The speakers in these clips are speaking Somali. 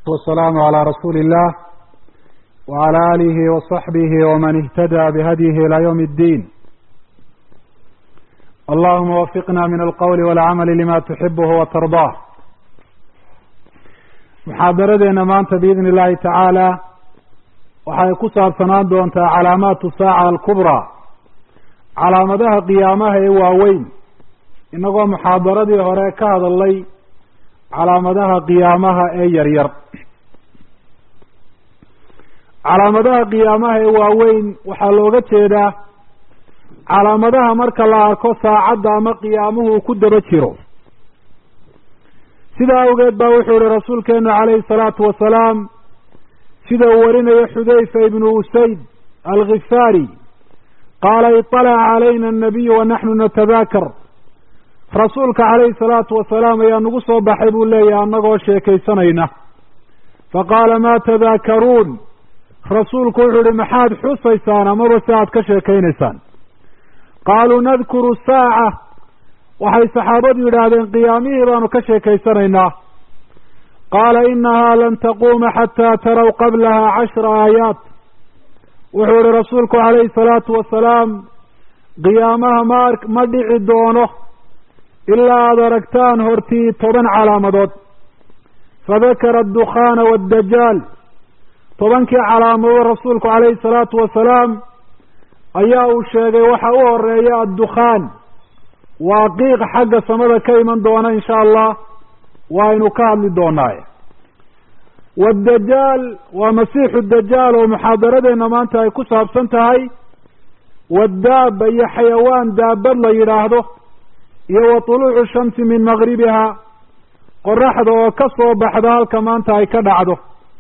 والسلام على رسول الله وعلى آله وصحبه ومن اهتدى بهديه إلى يوم الدين اللهم وفقنا من القول والعمل لما تحبه وترضاه muxaadaradeena maanta biidni illaahi tacaala waxay ku saabsanaan doontaa calaamaatu saaca alkubraa calaamadaha qiyaamaha ee waaweyn innagoo muxaadaradii hore ka hadalnay calaamadaha qiyaamaha ee yaryar calaamadaha qiyaamaha ee waaweyn waxaa looga jeedaa calaamadaha marka la arko saacadda ama qiyaamuhu uu ku daba jiro sidaa awgeed baa wuxuu yihi rasuulkeenu calayhi salaatu wasalaam sida uu warinayo xudayfa ibnu usayd alkhifaari qaala iطalaca calayna annabiyu wa naxnu natadaakar rasuulka calayhi salaatu wasalaam ayaa nagu soo baxay buu leeyahay annagoo sheekaysanayna faqaala maa tadaakaruun rasuulku wuxuu yihi maxaad xusaysaan amaba si aad ka sheekaynaysaan qaaluu nadkuru saaca waxay saxaabadu yidhaahdeen qiyaamihii baanu ka sheekaysanaynaa qaala inahaa lan taquuma xataa taraw qablaha cashra aayaat wuxuu yihi rasuulku calayhi salaatu wasalaam qiyaamaha ma ma dhici doono ilaa aada aragtaan hortii toban calaamadood fadakara addukhaana waaddajaal tobankii calaamadood rasuulku calayhi salaatu wasalaam ayaa uu sheegay waxa u horeeya addukhaan waa qiiq xagga samada ka iman doona insha allah waaynu ka hadli doonaaye waaddajaal waa masiixu dajaal oo muxaadaradeenna maanta ay ku saabsan tahay waddaaba iyo xayawaan daabad la yidhaahdo iyo wa tuluucu shamsi min magribiha qoraxda oo ka soo baxda halka maanta ay ka dhacdo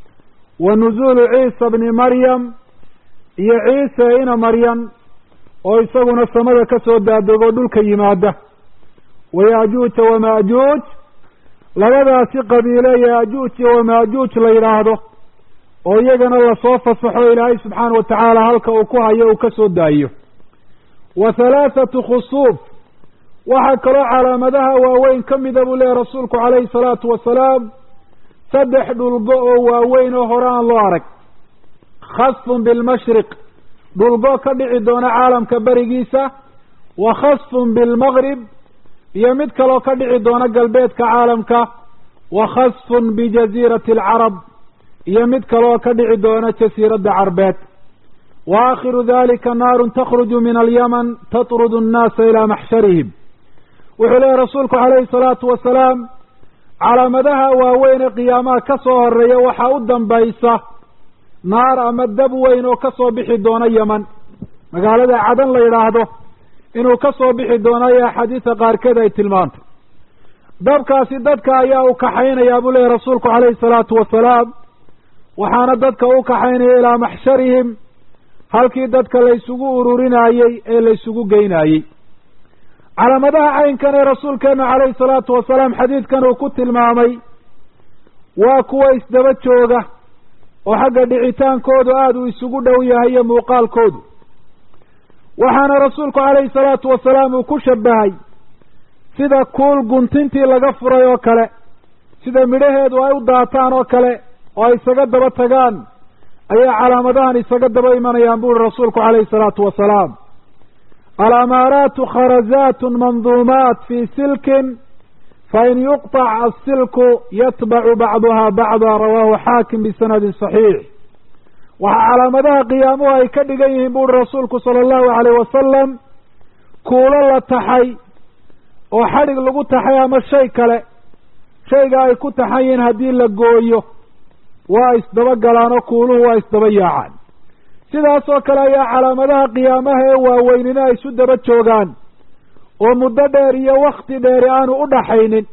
wa nuzuulu ciisa bni maryam iyo ciise ina maryam oo isaguna samada ka soo daadego dhulka yimaada wayaajuuja wamaajuuj labadaasi qabiile yaajuuj iyo wamaajuuj la yidhaahdo oo iyagana lasoo fasaxo ilaahay subxaana wa tacaala halka uu ku hayo uu ka soo daayo wa halaathatu khusuuf waxaa kaloo calaamadaha waaweyn ka mida buu leeyahy rasuulku calayhi salaatu wasalaam saddex dhulgo oo waaweyn oo hore aan loo arag khasfun bilmashriq dhulgo ka dhici doona caalamka berigiisa wa khasfun bilmaqrib iyo mid kaloo ka dhici doona galbeedka caalamka wa khasfun bijaziirati alcarab iyo mid kaloo ka dhici doona jasiiradda carbeed wa aakhiru dalika naarun takhruju min alyaman tatrudu annaasa ilaa maxsharihim wuxuu leeyahy rasuulku calayhi salaatu wasalaam calaamadaha waaweyn ee qiyaamaha ka soo horeeya waxaa u dambaysa naar ama dab weyn oo ka soo bixi doona yeman magaalada cadan la yidhaahdo inuu ka soo bixi doono ayo axaadiista qaarkeed ay tilmaantay dabkaasi dadka ayaa u kaxaynayaa buu leeyahy rasuulku calayhi salaatu wasalaam waxaana dadka u kaxaynaya ilaa maxsharihim halkii dadka laysugu ururinayey ee laysugu geynayey calaamadaha caynkan ee rasuulkeenu calayhi salaatu wasalaam xadiidkan uu ku tilmaamay waa kuwa isdaba jooga oo xagga dhicitaankoodu aada uu isugu dhow yahay iyo muuqaalkoodu waxaana rasuulku calayhi salaatu wasalaam uu ku shabahay sida kuul guntintii laga furay oo kale sida midhaheedu ay u daataan oo kale oo ay isaga daba tagaan ayaa calaamadahan isaga daba imanayaan buuri rasuulku calayhi salaatu wasalaam alamaaraatu kharazaatun manduumaat fii silkin fain yuqطac asilku yatbacu bacduha bacda rawahu xaakim bisanadin صaxiix waxaa calaamadaha qiyaamuhu ay ka dhigan yihiin buuri rasuulku sala allahu alayh wasalam kuulo la taxay oo xadhig lagu taxay ama shay kale shayga ay ku taxan yihiin haddii la gooyo waa isdaba galaan oo kuuluhu waa isdaba yaacaan sidaas oo kale ayaa calaamadaha qiyaamaha ee waaweynina ay isu daba joogaan oo muddo dheer iyo wakti dheeri aanu u dhaxaynin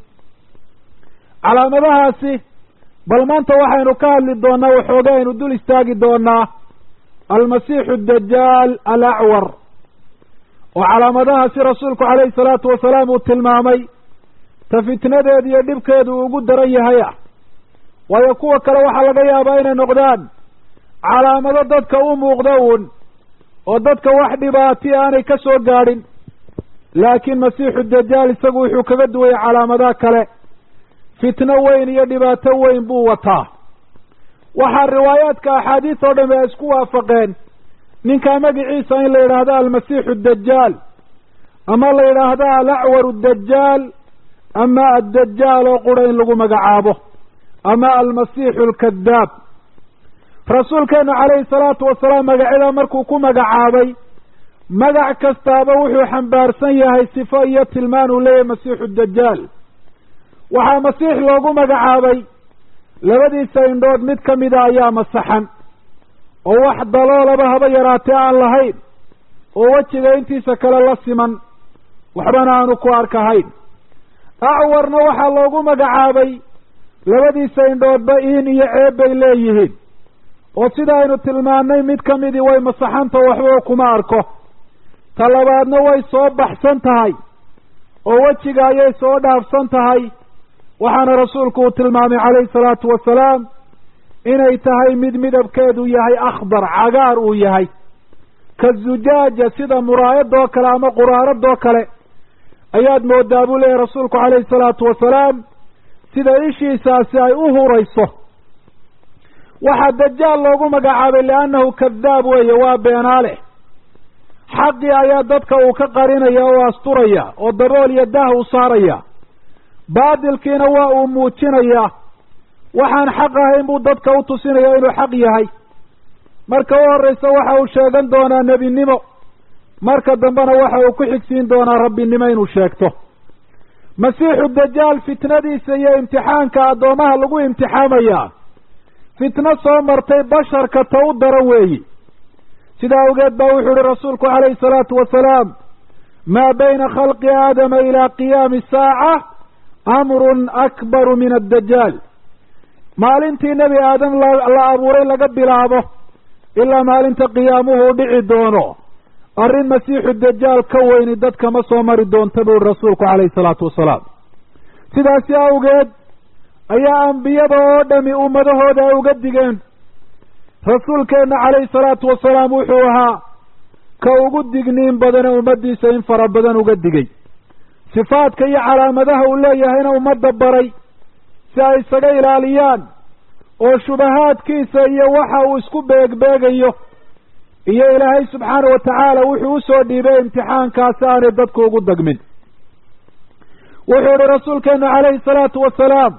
calaamadahaasi bal maanta waxaynu ka hadli doonaa waxooga aynu dul istaagi doonaa almasiixu dajaal alacwar oo calaamadahaasi rasuulku calayhi salaatu wasalaam uu tilmaamay ta fitnadeedu iyo dhibkeedu uu ugu daran yahay ah waayo kuwa kale waxaa laga yaabaa inay noqdaan calaamado dadka u muuqda uun oo dadka wax dhibaati aanay ka soo gaadhin laakiin masiixu dajaal isagu wuxuu kaga duwayay calaamadaha kale fitno weyn iyo dhibaato weyn buu wataa waxaa riwaayaadka axaadiis oo dhami ay isku waafaqeen ninkaa magiciisa in la yidhaahdo almasiixu dajaal ama la yidhaahdo alacwaru dajaal ama addajaal oo qura in lagu magacaabo ama almasiixu alkadaab rasuulkeenu calayhi salaatu wasalaam magacyada markuu ku magacaabay magac kastaaba wuxuu xambaarsan yahay sifo iyo tilmaan uu leeyahay masiixu dajaal waxaa masiix loogu magacaabay labadiisa indhood mid ka mida ayaa masaxan oo wax daloolaba haba yaraatee aan lahayn oo wejiga intiisa kale la siman waxbana aanu ku arkahayn acwarna waxaa loogu magacaabay labadiisa indhoodba iin iyo ceeb bay leeyihiin oo sida aynu tilmaannay mid ka midii way masaxanta waxbaba kuma arko ta labaadna way soo baxsan tahay oo wejiga ayay soo dhaafsan tahay waxaana rasuulku uu tilmaamay calayhi salaatu wasalaam inay tahay mid midabkeedu yahay akhbar cagaar uu yahay ka zujaaja sida muraayadoo kale ama quraaradoo kale ayaad moodaa buu leeyahy rasuulku calayhi salaatu wasalaam sida ishiisaasi ay u hurayso waxaa dajaal loogu magacaabay liannahu kadaab weeye waa beenaale xaqii ayaa dadka uu ka qarinaya oo asturaya oo dabool iyo daah u saaraya baadilkiina waa uu muujinayaa waxaan xaq ahayn buu dadka u tusinaya inuu xaq yahay marka u horraysa waxa uu sheegan doonaa nebinimo marka dambena waxa uu ku xigsiin doonaa rabbinimo inuu sheegto masiixu dajaal fitnadiisa iyo imtixaanka addoomaha lagu imtixaamayaa fitno soo martay basharka ta u daran weeyi sidaa awgeed baa wuxuu ihi rasuulku calayhi salaatu wasalaam maa bayna khalqi aadama ilaa qiyaami saaca amrun akbaru min addajaal maalintii nebi aadam la abuuray laga bilaabo ilaa maalinta qiyaamuhu u dhici doono arrin masiixu dajaal ka weyni dadka ma soo mari doonta buu ihi rasuulku calayhi salaatu wasalaam sidaasi awgeed ayaa ambiyada oo dhami ummadahooda ay uga digeen rasuulkeenna calayhi salaatu wasalaam wuxuu ahaa ka ugu digniin badane ummaddiisa in fara badan uga digay sifaadka iyo calaamadaha uu leeyahayna ummadda baray si ay isaga ilaaliyaan oo shubahaadkiisa iyo waxa uu isku beegbeegayo iyo ilaahay subxaana wa tacaala wuxuu usoo dhiibay imtixaankaasi aanay dadku ugu dagmin wuxuu ihi rasuulkeenu calayhi salaatu wasalaam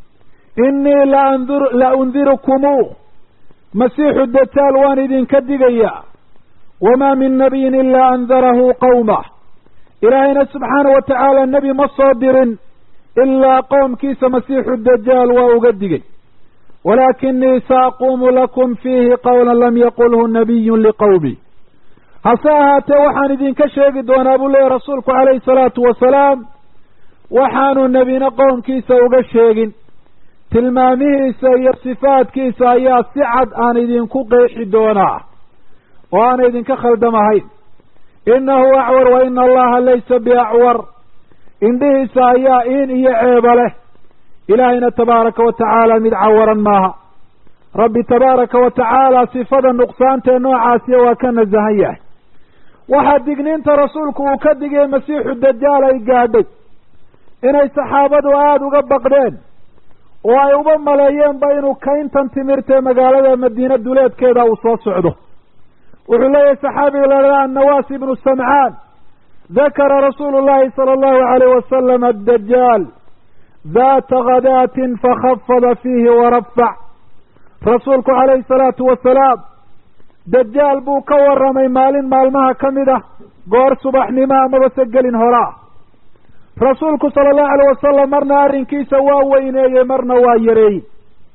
innii laandur la undirukumuu masiixu dajaal waan idinka digayaa wamaa min nabiyin ilaa andarahu qawmah ilaahayna subxaana wa tacaala nebi ma soo dirin ilaa qowmkiisa masiixu dajaal waa uga digay walaakinii saaquumu lakum fiihi qawlan lam yaqulhu nabiyun liqowmi hase ahaatee waxaan idinka sheegi doonaa buu leeyahy rasuulku calayhi salaatu wasalaam waxaanu nebina qowmkiisa uga sheegin tilmaamihiisa iyo sifaadkiisa ayaa si cad aan idinku qeexi doonaa oo aana idinka khaldamahayn innahu acwar wa ina allaha laysa biacwar indhihiisa ayaa in iyo ceeba leh ilaahayna tabaaraka wa tacaala mid cawaran maaha rabbi tabaaraka wa tacaala sifada nuqsaantee noocaasiya waa ka nasahan yahay waxaa digniinta rasuulku uu ka digay masiixu dajaal ay gaadhay inay saxaabadu aada uga baqdeen oo ay uba maleeyeenba inuu kayntan timirtee magaalada madiine duleedkeeda uu soo socdo wuxuu leeyahay saxaabiga la dhaha annawaas ibnu samcaan dakara rasuulu llahi sala allahu alayh wasalam addajaal daata khadaatin fakhafada fiihi warafac rasuulku calayhi salaatu wasalaam dajaal buu ka warramay maalin maalmaha ka mid ah goor subaxnimo amaba se gelin horaa rasuulku sala allahu alayh wasalam marna arrinkiisa waa weyneeyey marna waa yareeyey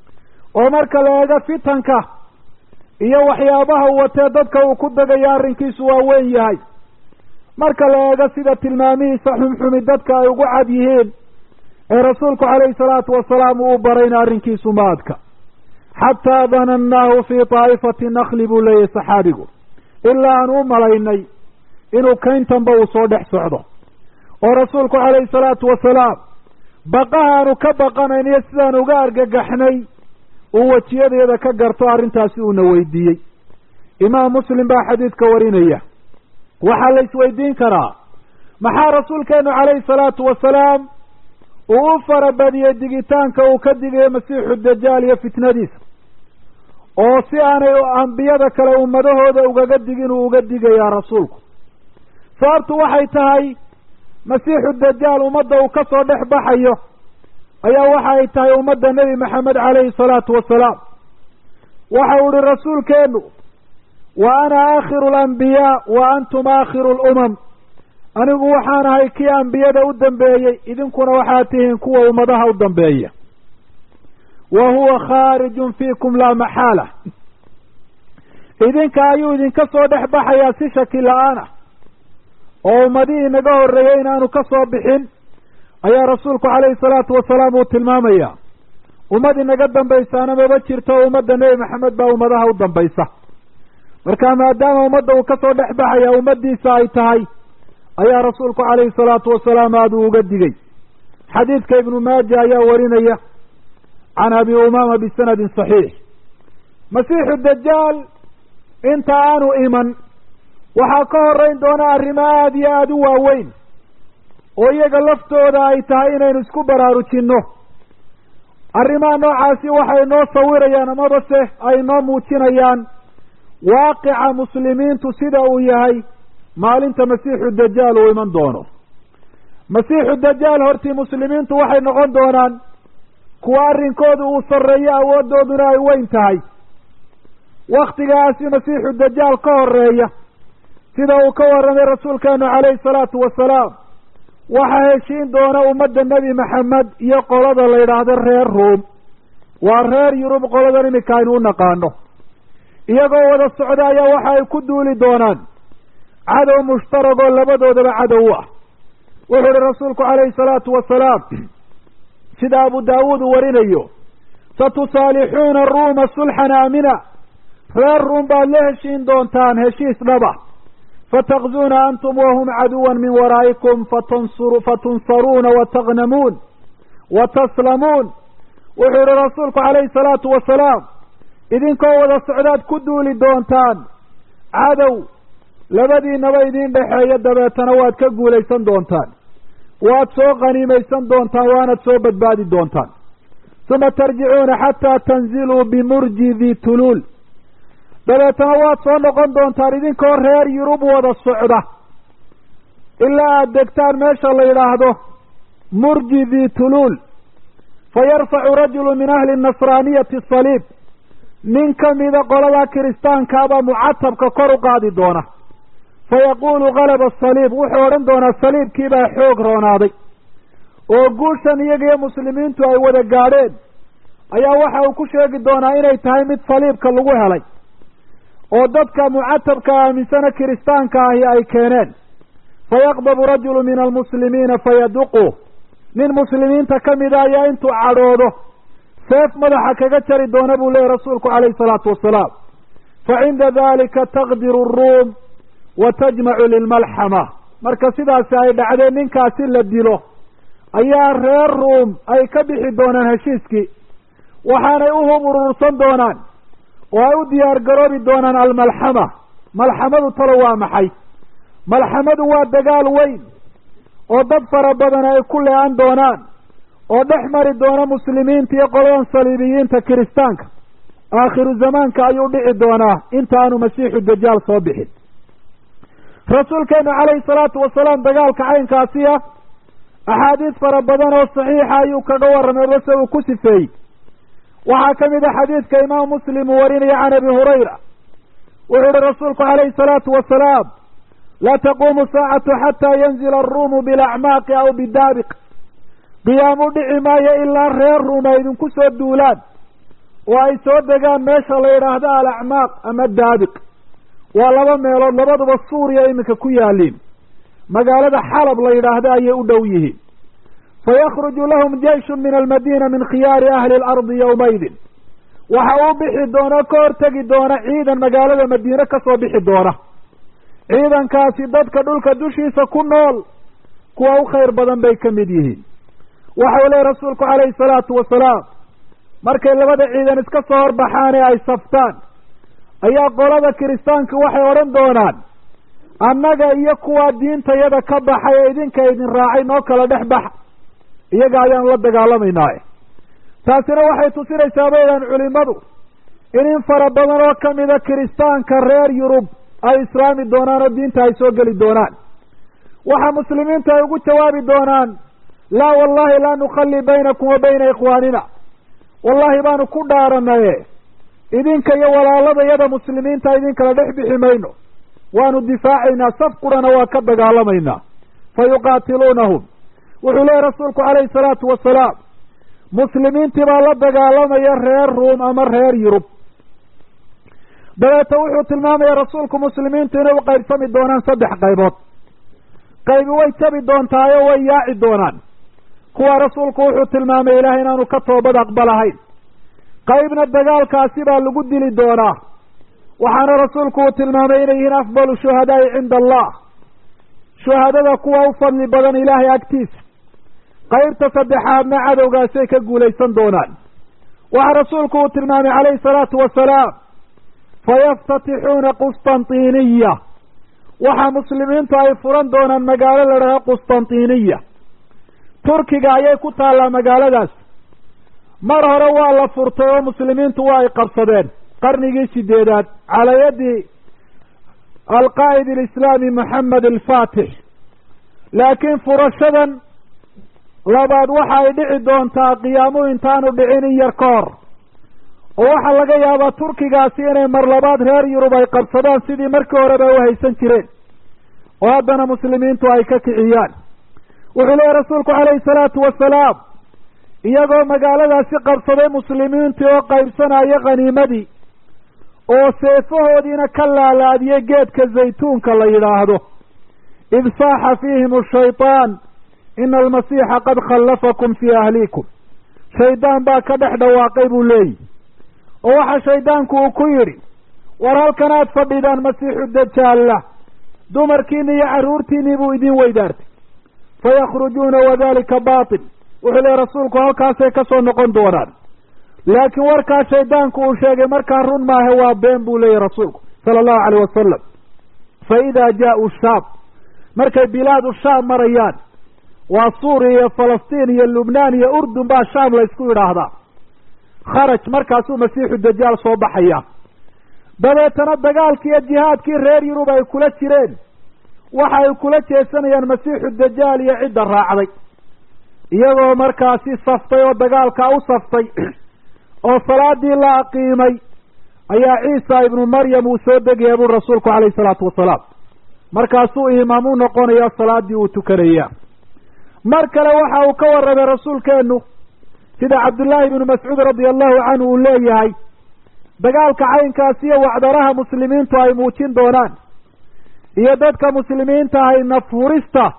oo marka la eego fitanka iyo waxyaabaha watee dadka uu ku dagayo arrinkiisu waa weyn yahay marka la eego sida tilmaamihiisa xumxumi dadka ay ugu cad yihiin ee rasuulku calayhi salaatu wasalaam uu barayna arrinkiisu maadka xataa danannaahu fii taa'ifati nakli buu leeyahay saxaabigu ilaa aan u malaynay inuu kayntanba uu soo dhex socdo oo rasuulku calayhi salaatu wasalaam baqahaanu ka baqanayn iyo sidaan uga argagaxnay uu wejiyadeeda ka garto arrintaasi uuna weydiiyey imaam muslim baa xadiidka warinaya waxaa la isweydiin karaa maxaa rasuulkeenu calayhi salaatu wasalaam uu u farabadiyey digitaanka uu ka digayo masiixu dajaal iyo fitnadiisa oo si aanay ambiyada kale ummadahooda ugaga digin uu uga digayaa rasuulku sababtu waxay tahay masiixu dajaal ummadda uu ka soo dhex baxayo ayaa waxa ay tahay ummadda nebi maxamed calayhi salaatu wasalaam waxa uu ihi rasuulkeenu wa ana aakhiru alambiyaa wa antum aakhiru lumam anigu waxaan ahay kii ambiyada u dambeeyey idinkuna waxaad tihiin kuwa ummadaha u dambeeya wa huwa khaarijun fiikum laa maxaala idinka ayuu idinka soo dhex baxayaa si shaki la-aan ah oo ummadihii naga horreeyey inaanu ka soo bixin ayaa rasuulku calayhi salaatu wasalaam uu tilmaamaya ummad inaga dambaysaana maba jirto ummadda nebi maxamed baa ummadaha u dambaysa marka maadaama ummadda uu kasoo dhex baxaya ummaddiisa ay tahay ayaa rasuulku calayhi salaatu wasalaam aada uu uga digay xadiidka ibnu maaja ayaa warinaya can abi umaama bisanadin saxiix masiixu dajaal inta aanu iman waxaa ka horeyn doona arrimo aada iyo aada u waaweyn oo iyaga laftooda ay tahay inaynu isku baraarujinno arrimaha noocaasi waxay noo sawirayaan amaba se ay noo muujinayaan waaqica muslimiintu sida uu yahay maalinta masiixu dajaal uu iman doono masiixu dajaal hortii muslimiintu waxay noqon doonaan kuwa arrinkooda uu sarreeyo awooddooduna ay weyn tahay waktigaasi masiixu dajaal ka horeeya sida uu ka warramay rasuulkeenu calayhi salaatu wasalaam waxaa heshiin doona ummadda nebi maxamed iyo qolada la yidhaahdo reer ruom waa reer yurub qoladan iminka aynu u naqaano iyagoo wada socda ayaa waxa ay ku duuli doonaan cadow mushtaragoo labadoodaba cadow u ah wuxuu ihi rasuulku calayhi salaatu wasalaam sida abu daawuud uu warinayo satusaalixuuna ruuma sulxan aamina reer ruum baad la heshiin doontaan heshiis dhaba fatakzuuna antum wahum caduwan min waraa'ikum fatansuru fatunsaruuna watagnamuun wa taslamuun wuxuu yihi rasuulku calayhi salaatu wasalaam idinkoo wada socdaad ku duuli doontaan cadow labadiinaba idiin dhexeeya dabeetana waad ka guulaysan doontaan waad soo qaniimaysan doontaan waanad soo badbaadi doontaan uma tarjicuuna xataa tanziluu bimurji di tuluul dabeetana waad soo noqon doontaan idinkoo reer yurub wada socda ilaa aada degtaan meesha la yidhaahdo murji di tuluul fa yarfacu rajulu min ahli nasraaniyati saliib nin ka mida qolada kiristaankaabaa mucatabka kor u qaadi doona fa yaquulu galaba asaliib wuxuu odhan doonaa saliibkiibaa xoog roonaaday oo guushan iyaga iyo muslimiintu ay wada gaadheen ayaa waxa uu ku sheegi doonaa inay tahay mid saliibka lagu helay oo dadka mucatabka aaminsana kiristaanka ahi ay keeneen fayaqdabu rajulu min almuslimiina fayaduqu nin muslimiinta ka mida ayaa intuu cadhoodo seef madaxa kaga jari doona buu leeyahy rasuulku calayhi salaatu wasalaam fa cinda dalika taqdiru aruum wa tajmacu lilmalxama marka sidaasi ay dhacdeen ninkaasi la dilo ayaa reer ruum ay ka bixi doonaan heshiiskii waxaanay u hub urursan doonaan oo ay u diyaar garoobi doonaan almalxama malxamadu talo waa maxay malxamadu waa dagaal weyn oo dad fara badan ay ku le-an doonaan oo dhex mari doona muslimiinta iyo qoladan saliibiyiinta kiristaanka aakhiru zamaanka ayuu dhici doonaa inta aanu masiixu dajaal soo bixin rasuulkeenu calayhi salaatu wasalaam dagaalka caynkaasi ah axaadiis fara badan oo saxiixa ayuu kaga warramay base uu ku sifeeyey waxaa ka mid a xadiidka imaamu muslim uu warinaya can abi hurayra wuxuu uhi rasuulku calayhi salaatu wasalaam laa taquumu saacatu xataa yanzila aruumu bilacmaaqi aw bidaabiq qiyaamu dhici maayo ilaa reer ruum ay idinku soo duulaan oo ay soo degaan meesha la yidhaahdo alacmaaq ama daabiq waa laba meelood labaduba suuriya iminka ku yaaliin magaalada xalab la yidhaahdo ayay u dhow yihiin fayakhruju lahum jeyshun min almadiina min khiyaari ahli alardi yowmaydin waxa uu bixi doona ka hortegi doona ciidan magaalada madiine kasoo bixi doona ciidankaasi dadka dhulka dushiisa ku nool kuwa u khayr badan bay ka mid yihiin waxa uu lehy rasuulku calayhi salaatu wasalaam markay labada ciidan iska soo horbaxaan ee ay saftaan ayaa qolada kiristaanka waxay odhan doonaan annaga iyo kuwaa diintayada ka baxay ee idinka idin raacay noo kala dhex baxa iyaga ayaanu la dagaalamaynaaye taasina waxay tusinaysaa baydaan culimadu in in fara badan oo kamida kiristaanka reer yurub ay islaami doonaan oo diinta ay soo geli doonaan waxa muslimiintu ay ugu jawaabi doonaan laa wallahi laa nukhallii baynakum wa bayna ikhwaanina wallahi baanu ku dhaaranaye idinka iyo walaaladayada muslimiinta idinkala dhex bixi mayno waanu difaacaynaa saf qurana waa ka dagaalamaynaa fa yuqaatiluunahum wuxuu leeyahy rasuulku calayhi salaatu wasalaam muslimiintii baa la dagaalamaya reer ruum ama reer yurub dabeeta wuxuu tilmaamaya rasuulku muslimiintu inay u qaybsami doonaan saddex qaybood qaybi way jabi doontaayo way yaaci doonaan kuwa rasuulku wuxuu tilmaamay ilahay inaanu ka toobad aqbalahayn qaybna dagaalkaasi baa lagu dili doonaa waxaana rasuulku uu tilmaamay inay yihiin afdalu shuhadaai cinda allah shuhadada kuwa u fadli badan ilaahay agtiisa qaybta saddexaadna cadowgaasay ka guulaysan doonaan waxaa rasuulku uu tilmaamay calayhi salaatu wasalaam fayaftatixuuna qustantiniya waxa muslimiintu ay furan doonaan magaalo la dhaho qustantiniya turkiga ayay ku taallaa magaaladaas mar hore waa la furtay oo muslimiintu waa ay qabsadeen qarnigii sideedaad calaa yadi alqaa'id alislaami moxamed alfaatix laakiin furashadan labaad waxa ay dhici doontaa qiyaamuhu intaanu dhicin in yar ka hor oo waxaa laga yaabaa turkigaasi inay mar labaad reer yurub ay qabsadaan sidii markii horeba u haysan jireen oo haddana muslimiintu ay ka kiciyaan wuxuu leeyahy rasuulku calayhi salaatu wasalaam iyagoo magaaladaasi qabsaday muslimiintii oo qaybsanaya khaniimadii oo seefahoodiina ka laalaadiyey geedka zaytuunka la yidhaahdo id saaxa fiihim ashaytaan ina almasiixa qad khallafakum fii ahliikum shaydaan baa ka dhex dhawaaqay buu leeyihi oo waxa shaydaanku uu ku yidhi war halkan aad fadhidaan masiixu dajaalla dumarkiini iyo carruurtiinii buu idin weydaartay fayakhrujuuna wadalika baatil wuxuu leehy rasuulku halkaasay ka soo noqon doonaan laakiin warkaa shaydaanku uu sheegay markaa run maahe waa been buu leeyahy rasuulku sala allahu caleyh wasalam fa idaa jaa'u shaam markay bilaadu shaam marayaan waa suuriya iyo falastiin iyo lubnaan iyo urdun baa shaam la ysku idhaahdaa kharaj markaasuu masiixu dajaal soo baxaya dabeetana dagaalkii iyo jihaadkii reer yurub ay kula jireen waxa ay kula jeesanayaan masiixu dajaal iyo cidda raacday iyagoo markaasi saftay oo dagaalkaa u saftay oo salaadii la aqiimay ayaa ciisa ibnu maryam uu soo degaya buri rasuulku calayhi salaatu wasalaam markaasuu imaam u noqonaya salaadii uu tukanaya mar kale waxa uu ka warramay rasuulkeenu sida cabdullaahi ibnu mascuud radia allahu canhu uu leeyahay dagaalka caynkaasi iyo wacdaraha muslimiintu ay muujin doonaan iyo dadka muslimiinta ahay nafhurista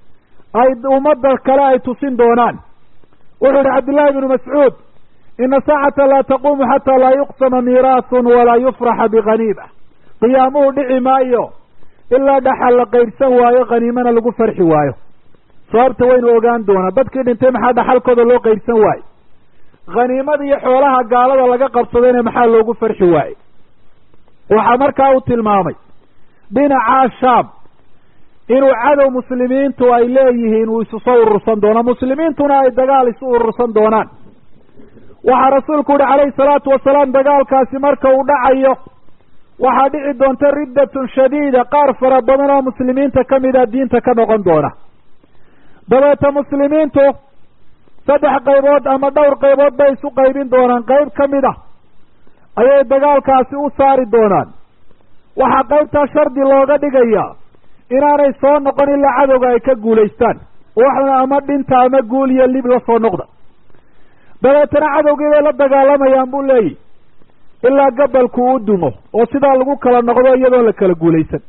ay ummadda kale ay tusin doonaan wuxuu yihi cabdullaahi ibnu mascuud ina saacata laa taquumu xataa laa yuqsama miiraasun walaa yufraxa bikhaniima qiyaamuhu dhici maayo ilaa dhaxal la qaydhsan waayo khaniimana lagu farxi waayo sababta waynu ogaan doonaa dadkii dhintay maxaa dhaxalkooda loo qaydhsan waaye khaniimada iyo xoolaha gaalada laga qabsadayna maxaa loogu farxi waaye waxaa markaa uu tilmaamay dhinacaa shaam inuu cadow muslimiintu ay leeyihiin uu isu soo urursan doono muslimiintuna ay dagaal isu urursan doonaan waxaa rasuulku yihi calayhi salaatu wasalaam dagaalkaasi marka uu dhacayo waxaa dhici doonta riddatun shadiida qaar fara badan oo muslimiinta ka mida diinta ka noqon doona dabeeta muslimiintu saddex qaybood ama dhowr qaybood bay isu qaybin doonaan qayb ka mid a ayay dagaalkaasi u saari doonaan waxaa qaybtaa shardi looga dhigayaa inaanay soo noqon ilaa cadowga ay ka guulaystaan waxna ama dhinta ama guul iyo lib la soo noqda dabeetana cadowgii bay la dagaalamayaan buu leeyihi ilaa gabalku u dumo oo sidaa lagu kala noqdo iyadoon la kala guulaysan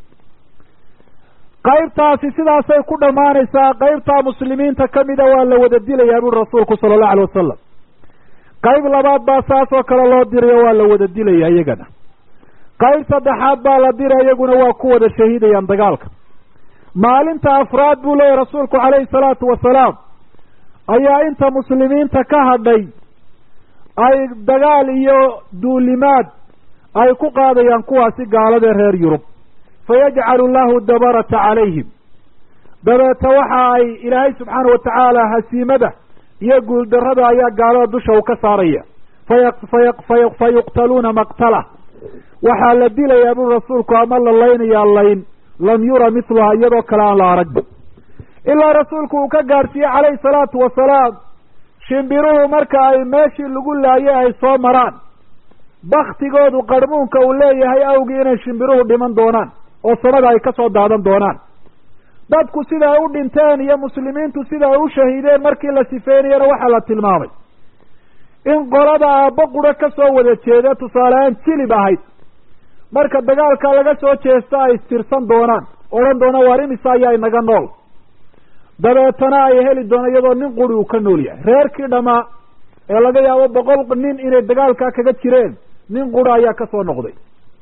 qaybtaasi sidaasay ku dhammaanaysaa qaybtaa muslimiinta ka mida waa la wada dilayaa buri rasuulku sala allahu alay wasalam qayb labaad baa saas oo kale loo dirayo waa la wada dilaya iyagana qayb saddexaad baa la dira iyaguna waa ku wada shahiidayaan dagaalka maalinta afraad buu leeyahy rasuulku calayhi salaatu wasalaam ayaa inta muslimiinta ka hadhay ay dagaal iyo duulimaad ay ku qaadayaan kuwaasi gaaladee reer yurub fayajcalu llahu dabarata calayhim dabeeta waxa ay ilaahay subxaana watacaala hasiimada iyo guuldarrada ayaa gaalada dusha uu ka saaraya fa yuqtaluuna maqtala waxaa la dilayaa buri rasuulku ama la laynayaa layn lam yura miluha iyadoo kale aan la arag ilaa rasuulku uu ka gaadhsiiyey calayhi salaatu wasalaam shimbiruhu marka ay meeshii lagu laayay ay soo maraan baktigoodu qarmuunka uu leeyahay awgii inay shimbiruhu dhiman doonaan oo samada ay ka soo daadan doonaan dadku sida ay u dhinteen iyo muslimiintu sida ay u shahiideen markii la sifeynayana waxaa la tilmaamay in qolada aabbo quro ka soo wada jeeda tusaalehaan jilib ahayd marka dagaalka laga soo jeesta ay istirsan doonaan odhan doona waar imisa ayaa inaga nool dabeetana ay heli doona iyadoo nin quri uu ka nool yahay reerkii dhamaa ee laga yaabo boqol nin inay dagaalkaa kaga jireen nin qura ayaa ka soo noqday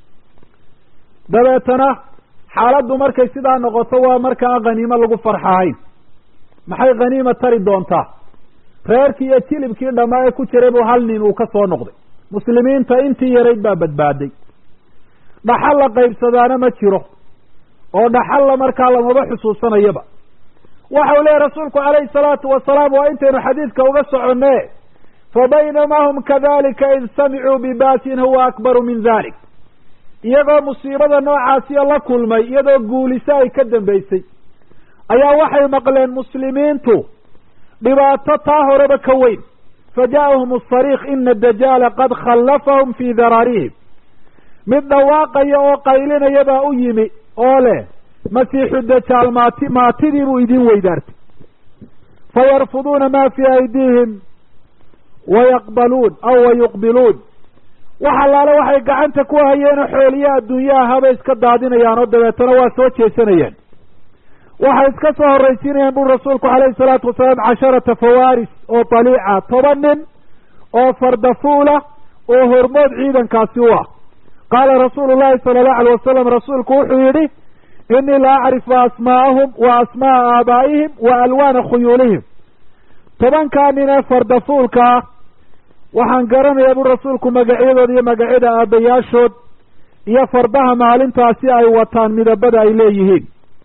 dabeetana xaaladdu markay sidaa noqoto waa markaa khaniimo lagu farxahayn maxay khaniima tari doontaa reerkii iyo jilibkii dhamaa ee ku jiray buu hal nin uu ka soo noqday muslimiinta intii yarayd baa badbaaday dhaxal la qaybsadaana ma jiro oo dhaxalla markaa lamaba xusuusanayaba waxa uu leeyahy rasuulku calayhi salaatu wasalaam waa intaynu xadiidka uga soconne fa baynamaa hum kadalika id samicuu bibaasin huwa akbaru min dalik iyagoo musiibada noocaasiya la kulmay iyadoo guuliso ay ka dambaysay ayaa waxay maqleen muslimiintu dhibaato taa horeba ka weyn fa ja'ahum asariikh ina dajaala qad khallafahum fii daraarihim mid dhawaaqaya oo qaylinaya baa u yimi oo leh masiixu dajaal maati maatidii buu idin weydaartay fayarfuduuna ma fii aydiihim wayaqbaluun aw wayuqbiluun wax allaale waxay gacanta ku hayeenoo xooliya adduunyaha habay iska daadinayaan oo dabeetana waa soo jeesanayaan waxay iska soo horraysiinayaan buri rasuulku calayhi salaatu wasalaam casharata fawaaris oo daliica toban nin oo fardafuula oo hormood ciidankaasi u ah qaala rasuulu llahi sala allahu alay wasalam rasuulku wuxuu yidhi inii la acrifu asmaa'ahum wa asma'a aabaa'ihim wa alwaana khuyuulihim tobankaa nin ee fardafuulka ah waxaan garanayaa buri rasuulku magacyadooda iyo magacyada aabbayaashood iyo fardaha maalintaasi ay wataan midabada ay leeyihiin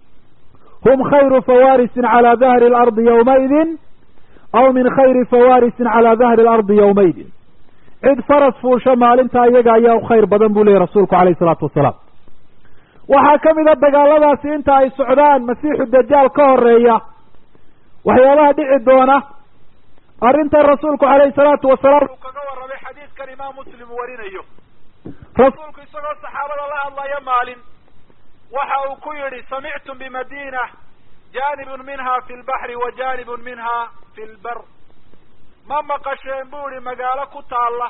hum khayru fawaarisin calaa dahri alardi yowmaidin aw min khayri fawaarisin calaa dahri alardi yowmaidin cid faras fuusha maalintaa iyaga ayaa u khayr badan buu leeyahy rasuulku calayhi isalaatu wasalaam waxaa ka mid a dagaaladaasi inta ay socdaan masiixu dajaal ka horeeya waxyaabaha dhici doona arrintan rasuulku calayhi salaatu wasalaam uu kaga warramay xadiidkan imaam muslim uu warinayo rasuulku isagoo saxaabada la hadlaya maalin waxa uu ku yidhi samictum bimadina janibun minha fi lbaxri wa janibun minha fi lbar ma maqasheen buu ihi magaalo ku taalla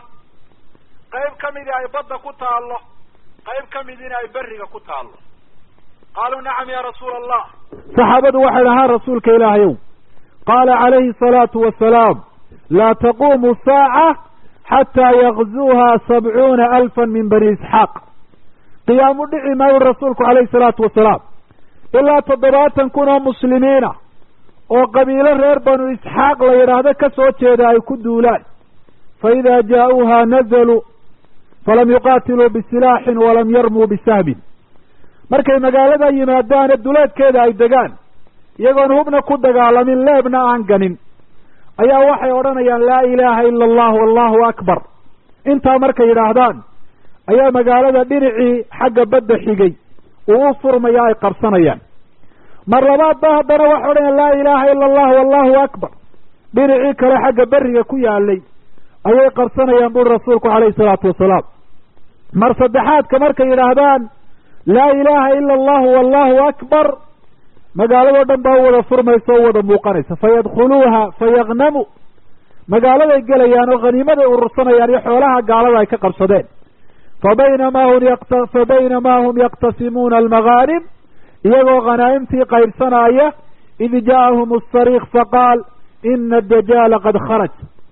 qayb ka midii ay badda ku taallo qayb ka midina ay beriga ku taallo qaaluu nacam ya rasuula allah saxaabadu waxay dhahaan rasuulka ilaahayow qaala calayhi asalaatu wasalaam laa taquumu saaca xataa yakzuuha sabcuuna alfan min bani isxaaq qiyaamu dhici maayu rasuulku calayhi salaatu wasalaam ilaa toddobaatan kun oo muslimiina oo qabiilo reer banu isxaaq la yidhaahdo ka soo jeeda ay ku duulaan fa idaa jaa-uuha nazaluu falam yuqaatiluu bisilaaxin walam yarmuu bisahmin markay magaalada yimaadaane duleedkeeda ay degaan iyagoon hubna ku dagaalamin leebna aan ganin ayaa waxay odhanayaan laa ilaaha ila allah wallahu akbar intaa markay yidhaahdaan ayaa magaalada dhinacii xagga badda xigay uu u furmaya ay qabsanayaan mar labaad ba haddana waxay odhanayaan laa ilaaha ila allah wallahu akbar dhinacii kale xagga beriga ku yaalay ayay qabsanayaan buri rasuulku calayhi salaatu wasalaam mar saddexaadka markay yidhaahdaan laa ilaaha ila allahu wallahu akbar magaaladoo dhan baa u wada furmaysa o u wada muuqanaysa fayadkhuluuha fayagnamu magaaladay gelayaan oo khaniimaday urursanayaan iyo xoolaha gaalada ay ka qabsadeen fabaynamaa hum yaqta fabaynamaa hum yaqtasimuuna almagaanim iyagoo khanaa'imtii qaybsanaya id ja'ahum asariik faqaal ina adajaala qad kharaj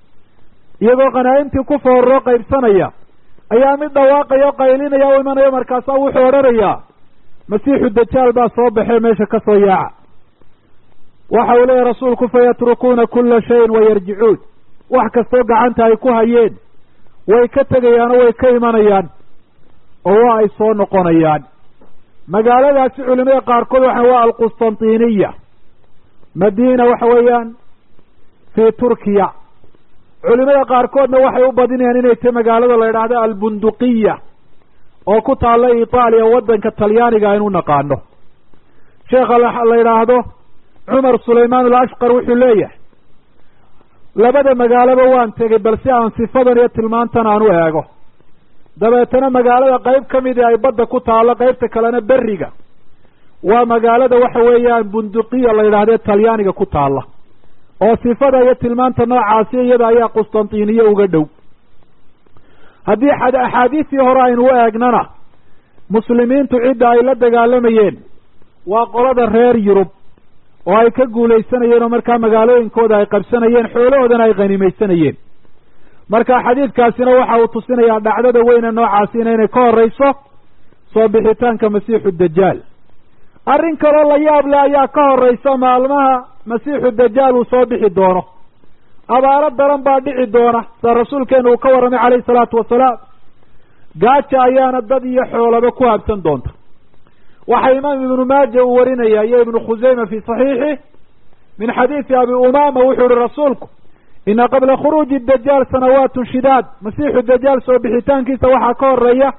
iyagoo khanaa'imtii ku foorroo qaybsanaya ayaa mid dhawaaqaya o qaylinaya u imanayo markaasaa wuxuu odhanayaa masiixu dajaal baa soo baxee meesha ka soo yaaca waxa uu leeyahy rasuulku fayatrukuuna kula shayin wayarjicuun wax kastoo gacanta ay ku hayeen way ka tegayaan oo way ka imanayaan oo waa ay soo noqonayaan magaaladaasi culimada qaarkood waxa waa alqustantiniya madiina waxa weeyaan fii turkiya culimada qaarkoodna waxay u badinayaan inay tahy magaalada la yidhaahdo albunduqiya oo ku taalla itaaliya waddanka talyaaniga aynu naqaano sheekha la yidhaahdo cumar sulaymaan alashqar wuxuu leeyahay labada magaaloba waan tegey bal si aan sifadan iyo tilmaantan aan u eego dabeetana magaalada qayb ka midii ay badda ku taallo qaybta kalena beriga waa magaalada waxa weeyaan bunduqiya la yidhahdee talyaaniga ku taalla oo sifada iyo tilmaanta noocaasi iyada ayaa qustantiniye uga dhow haddii axaadiistii hore aynu u eegnana muslimiintu cidda ay la dagaalamayeen waa qolada reer yurub oo ay ka guulaysanayeen oo markaa magaalooyinkooda ay qabsanayeen xoolahoodana ay khanimaysanayeen marka xadiidkaasina waxa uu tusinayaa dhacdada weyne noocaasina inay ka horreyso soo bixitaanka masiixu dajaal arrin kaloo la yaab leh ayaa ka horreysa maalmaha masiixu dajaal uu soo bixi doono abaaro daran baa dhici doona sida rasuulkeenu uu ka warramay calayhi salaatu wasalaam gaaja ayaana dad iyo xoolaba ku habsan doonta waxaa imaam ibnu maaja uu warinaya iyo ibnu khuseyma fii saxiixih min xadiisi abi umama wuxuu ihi rasuulku ina qabla khuruuji dajaal sanawaatun shidaad masiixu dajaal soo bixitaankiisa waxaa ka horeeya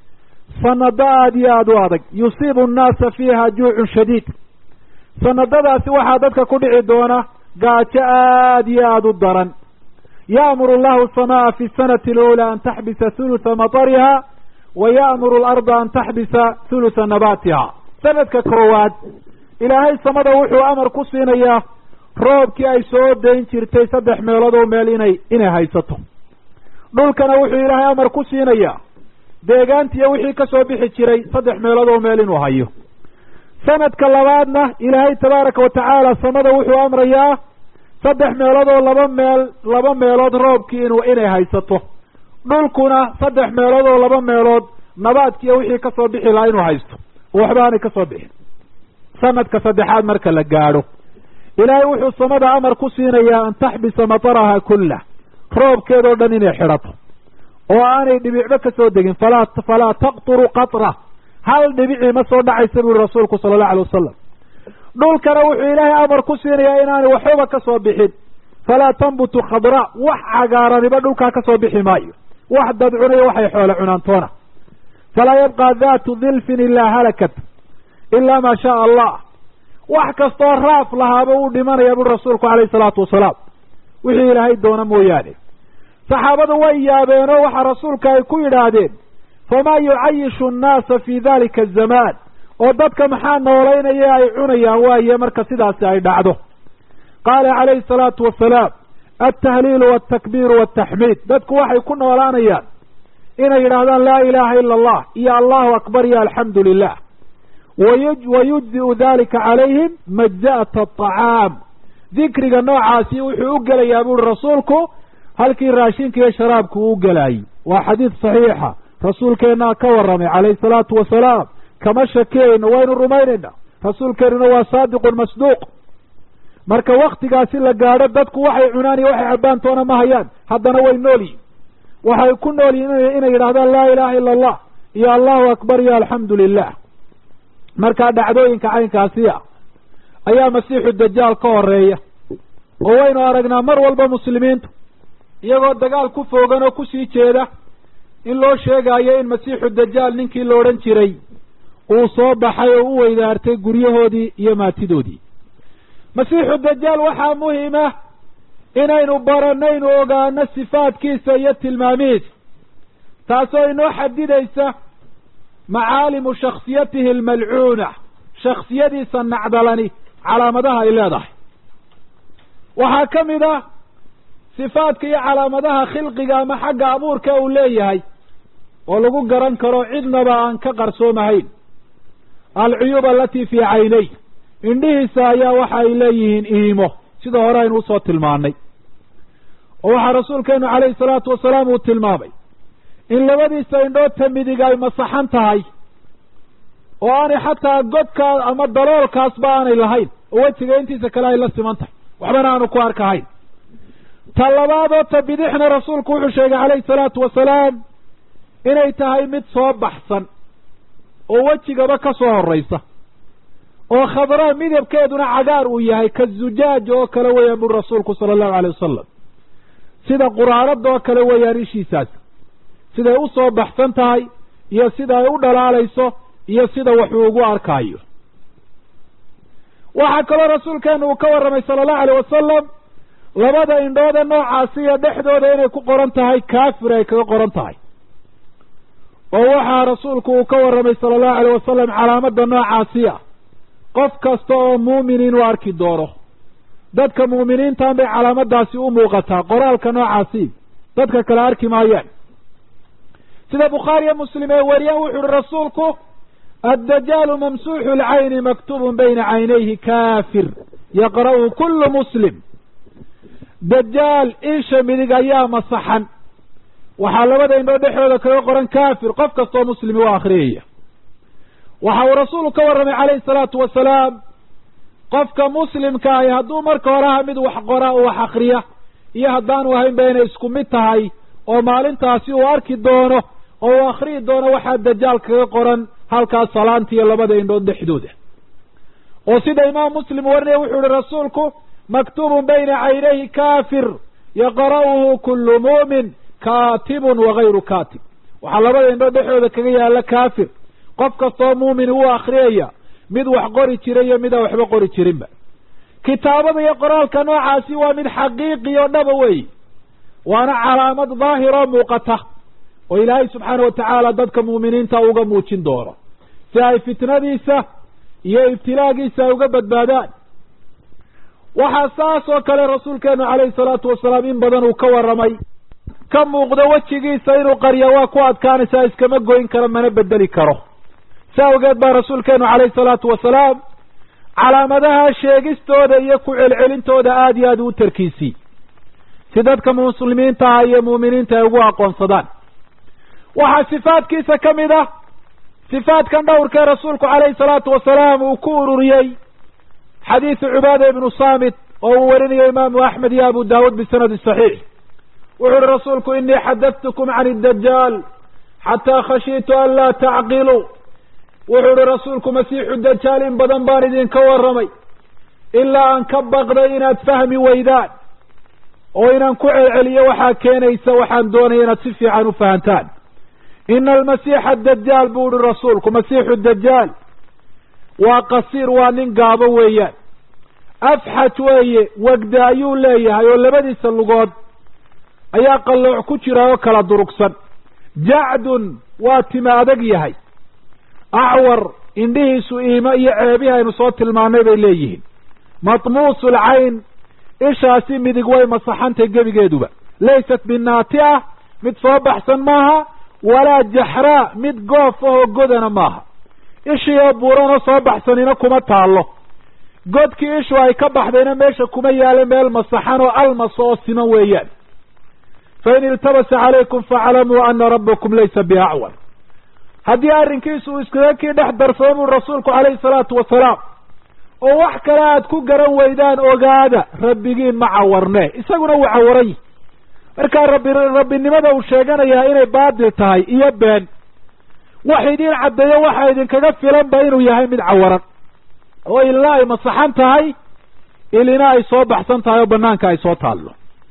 sanado aada iyo aada u adag yusiibu annaasa fiiha juucun shadiid sanadadaasi waxaa dadka ku dhici doona gaajo aada iyo aada u daran ya'muru allahu asamaa fi sanati alula an taxbisa hulutha matariha wa ya'muru alarda an taxbisa hulutha nabaatiha sanadka koowaad ilaahay samada wuxuu amar ku siinayaa roobkii ay soo dayn jirtay saddex meelood oo meel inay inay haysato dhulkana wuxuu ilaahay amar ku siinayaa deegaantiiyo wixii ka soo bixi jiray saddex meelood oo meel inuu hayo sanadka labaadna ilaahay tabaaraka wa tacaala samada wuxuu amrayaa saddex meelood oo laba meel laba meelood roobkii inu inay haysato dhulkuna saddex meelood oo laba meelood nabaadkiiyo wixii ka soo bixi lahaa inuu haysto oo waxba aanay ka soo bixin sanadka saddexaad marka la gaadho ilaahay wuxuu samada amar ku siinayaa an taxbisa mataraha kullah roobkeedoo dhan inay xidhato oo aanay dhibicba ka soo degin falaa falaa taqturu qatra hal dhibicii ma soo dhacaysa buri rasuulku sala allahu alay wasalam dhulkana wuxuu ilaahay amar ku siinayaa inaanay waxbaba ka soo bixin falaa tambutu khadraa wax cagaaraniba dhulkaa ka soo bixi maayo wax dad cunayo waxay xoole cunaantoona falaa yabqa daatu dilfin ilaa halakat ilaa maa shaa allah wax kastoo raaf lahaaba uu dhimanaya buri rasuulku calayhi salaatu wasalaam wixii ilaahay doona mooyaane saxaabadu way yaabeenoo waxaa rasuulka ay ku yidhaahdeen famaa yucayishu annaasa fi dalika azamaan oo dadka maxaa noolaynaya ay cunayaan waaye marka sidaasi ay dhacdo qaala calayhi salaatu wasalaam altahliilu waltakbiiru waltaxmiid dadku waxay ku noolaanayaan inay yidhaahdaan laa ilaaha ila allah iyo allahu akbar iyo alxamdu lilah wayujzi'u dalika calayhim majza'ata aطacaam dikriga noocaasi wuxuu u gelayaa buuri rasuulku halkii raashinka iyo sharaabku uu gelaayey waa xadiid saxiixa rasuulkeennaa ka warramay calayhi salaatu wasalaam kama shakiyayno waynu rumaynayna rasuulkeennuna waa saadiqun masduuq marka waktigaasi la gaadho dadku waxay cunaan iyo waxay cabbaan toona ma hayaan haddana way nool yihin waxay ku nool yihin inay yidhahdaan laa ilaaha ila allah iyo allahu akbar iyo alxamdu lilah markaa dhacdooyinka caynkaasiya ayaa masiixu dajaal ka horeeya oo waynu aragnaa mar walba muslimiintu iyagoo dagaal ku foogan oo kusii jeeda in loo sheegaayo in masiixu dajaal ninkii la odhan jiray uu soo baxay oo u weydaartay guryahoodii iyo maatidoodii masiixu dajaal waxaa muhima inaynu baranaynu ogaano sifaadkiisa iyo tilmaamihiisa taasoo inoo xadidaysa macaalimu shaksiyatihi almalcuuna shaksiyadiisa nacdalani calaamadaha ay leedahay waxaa ka mid ah sifaadka iyo calaamadaha khilqiga ama xagga abuurka uu leeyahay oo lagu garan karo cidnaba aan ka qarsoomahayn alcuyuub alatii fii caynay indhihiisa ayaa waxa ay leeyihiin iimo sida hore aynu usoo tilmaanay oo waxaa rasuulkeenu calayhi salaatu wasalaam uu tilmaamay in labadiisa indhoodta midig ay masaxan tahay oo aanay xataa godkaas ama daloolkaasba aanay lahayn oo wejiga intiisa kale ay la siman tahay waxbana aanu ku arkahayn ta labaadoo ta bidixna rasuulku wuxuu sheegay calayhi salaatu wasalaam inay tahay mid soo baxsan oo wejigaba ka soo horraysa oo khadraa midabkeeduna cagaar uu yahay ka zujaaj oo kale weeyaan buri rasuulku sala allahu alay wasalam sida quraanadoo kale weeyaan ishiisaas siday u soo baxsan tahay iyo sida ay u dhalaalayso iyo sida waxuu ugu arkaayo waxaa kaloo rasuulkeenu uu ka warramay sala allahu alayh wasalam labada indhoode noocaasiyo dhexdooda inay ku qoran tahay kaafir ay kaga qoran tahay oo waxaa rasuulku uu ka warramay sala allahu alayh wasalam calaamada noocaasi ah qof kasta oo muumin inuu arki doono dadka mu'miniintan bay calaamadaasi u muuqataa qoraalka noocaasi dadka kale arki maayaan sida bukhaariyo muslim ee wariyaan wuxu uhi rasuulku addajaalu mamsuuxu lcayni maktubun bayna caynayhi kaafir yaqra'uhu kullu muslim dajaal isha midig ayaa masaxan waxaa labada indhoo dhexdooda kaga qoran kaafir qof kastoo muslimi u akhriyaya waxa uu rasuulku ka warramay calayhi salaatu wasalaam qofka muslimka ahi hadduu marka hore aha mid wax qora u wax akriya iyo haddaanu ahayn ba inay isku mid tahay oo maalintaasi uu arki doono oo uu akhriyi doono waxaa dajaal kaga qoran halkaas salaanta iyo labada indhood dhexdooda oo sida imaam muslim warinaya wuxuu ihi rasuulku maktuubun bayna caynayhi kaafir yaqra'uhu kullu muumin kaatibun wagayru kaatib waxaa labada indhood dhexdooda kaga yaala kaafir qof kastoo muumin wuu akhriyaya mid wax qori jira iyo midaan waxba qori jirinba kitaabada iyo qoraalka noocaasi waa mid xaqiiqi oo dhaba weey waana calaamad daahiroo muuqata oo ilaahay subxaana watacaala dadka muuminiinta uga muujin doono si ay fitnadiisa iyo ibtilaagiisa ay uga badbaadaan waxaa saas oo kale rasuulkeenu calayhi salaatu wasalaam in badan uu ka warramay ka muuqdo wejigiisa inuu qarya waa ku adkaanaysaa iskama goyn karo mana bedeli karo si awgeed baa rasuulkeenu calayhi salaatu wasalaam calaamadaha sheegistooda iyo ku celcelintooda aada iyo aad u tarkiisii si dadka muslimiinta ah iyo muuminiinta ay ugu aqoonsadaan waxaa sifaadkiisa ka mid ah sifaadkan dhowrkee rasuulku calayhi salaatu wasalaam uu ku ururiyey xadiisu cubaada ibnu saamit oo uu warinayo imaamu axmed iyo abu daawuud bisanadi saxiix wuxu uhi rasuulku inii xadadtukum can iddajaal xataa khashiitu an laa tacqiluu wuxuu ihi rasuulku masiixu dajaal in badan baan idinka warramay ilaa aan ka baqday inaad fahmi weydaan oo inaan ku celceliyo waxaa keenaysa waxaan doonaya inaad si fiican u fahantaan ina almasiixa adajaal buu ihi rasuulku masiixu dajaal waa qasiir waa nin gaabo weeyaan afxaj weeye wegda ayuu leeyahay oo labadiisa lugood ayaa qallooc ku jira oo kala durugsan jacdun waa tima adag yahay acwar indhihiisu iimo iyo ceebihi aynu soo tilmaanay bay leeyihiin matmuusu lcayn ishaasi midig way masaxantay gebigeeduba laysat binaatia mid soo baxsan maaha walaa jaxraa mid goof ahoo godana maaha ishii oo buuranoo soo baxsanina kuma taallo godkii ishu ay ka baxdayna meesha kuma yaala meel masaxan oo almas oo siman weeyaan fain iltabasa calaykum faclamuu ana rabbakum laysa biacwar haddii arrinkiisu uu iskaga kii dhex darsado buu rasuulku calayhi salaatu wasalaam oo wax kale aad ku garan weydaan ogaada rabbigiin ma cawarne isaguna wuu cawaran yihi markaa rabbi rabbinimada uu sheeganayaa inay baadil tahay iyo been wax idiin caddeeyo waxa idinkaga filanba inuu yahay mid cawaran oo ilina ay masaxan tahay ilina ay soo baxsan tahay oo banaanka ay soo taallo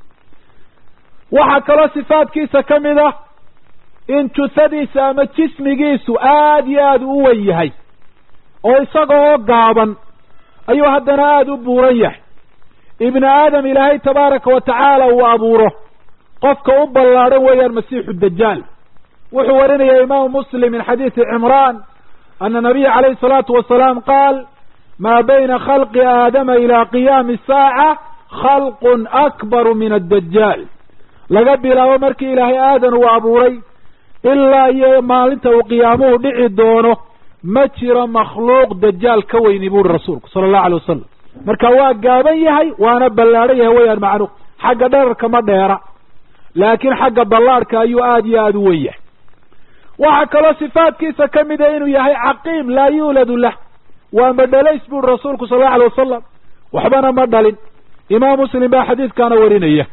waxaa kaloo sifaadkiisa ka mid ah in jusadiisa ama jismigiisu aada iyo aada u wen yahay oo isaga oo gaaban ayuu haddana aada u buuran yahay ibni aadam ilaahay tabaaraka wa tacaala uu abuuro qofka u ballaadhan weeyaan masiixu dajaal wuxuu warinaya imaamu muslim min xadiisi cimraan ana nabiya calayhi salaatu wasalaam qaal maa bayna khalqi aadama ilaa qiyaami saaca khalqun akbaru min addajaal laga bilaabo markii ilaahay aadan uu abuuray ilaa iyo maalinta uu qiyaamuhu dhici doono ma jiro makhluuq dajaal ka weyni buuri rasuulku sala allahu alay wasalam marka waa gaaban yahay waana ballaadhan yahay weyaan macnuhu xagga dherarka ma dheera laakiin xagga ballaadhka ayuu aada iyo aada u wen yahay waxaa kaloo sifaadkiisa ka mida inuu yahay caqiim laa yuuladu lah waa madhalays buuri rasuulku sala allahu alay wasalam waxbana ma dhalin imaam muslim baa xadiidkaana warinaya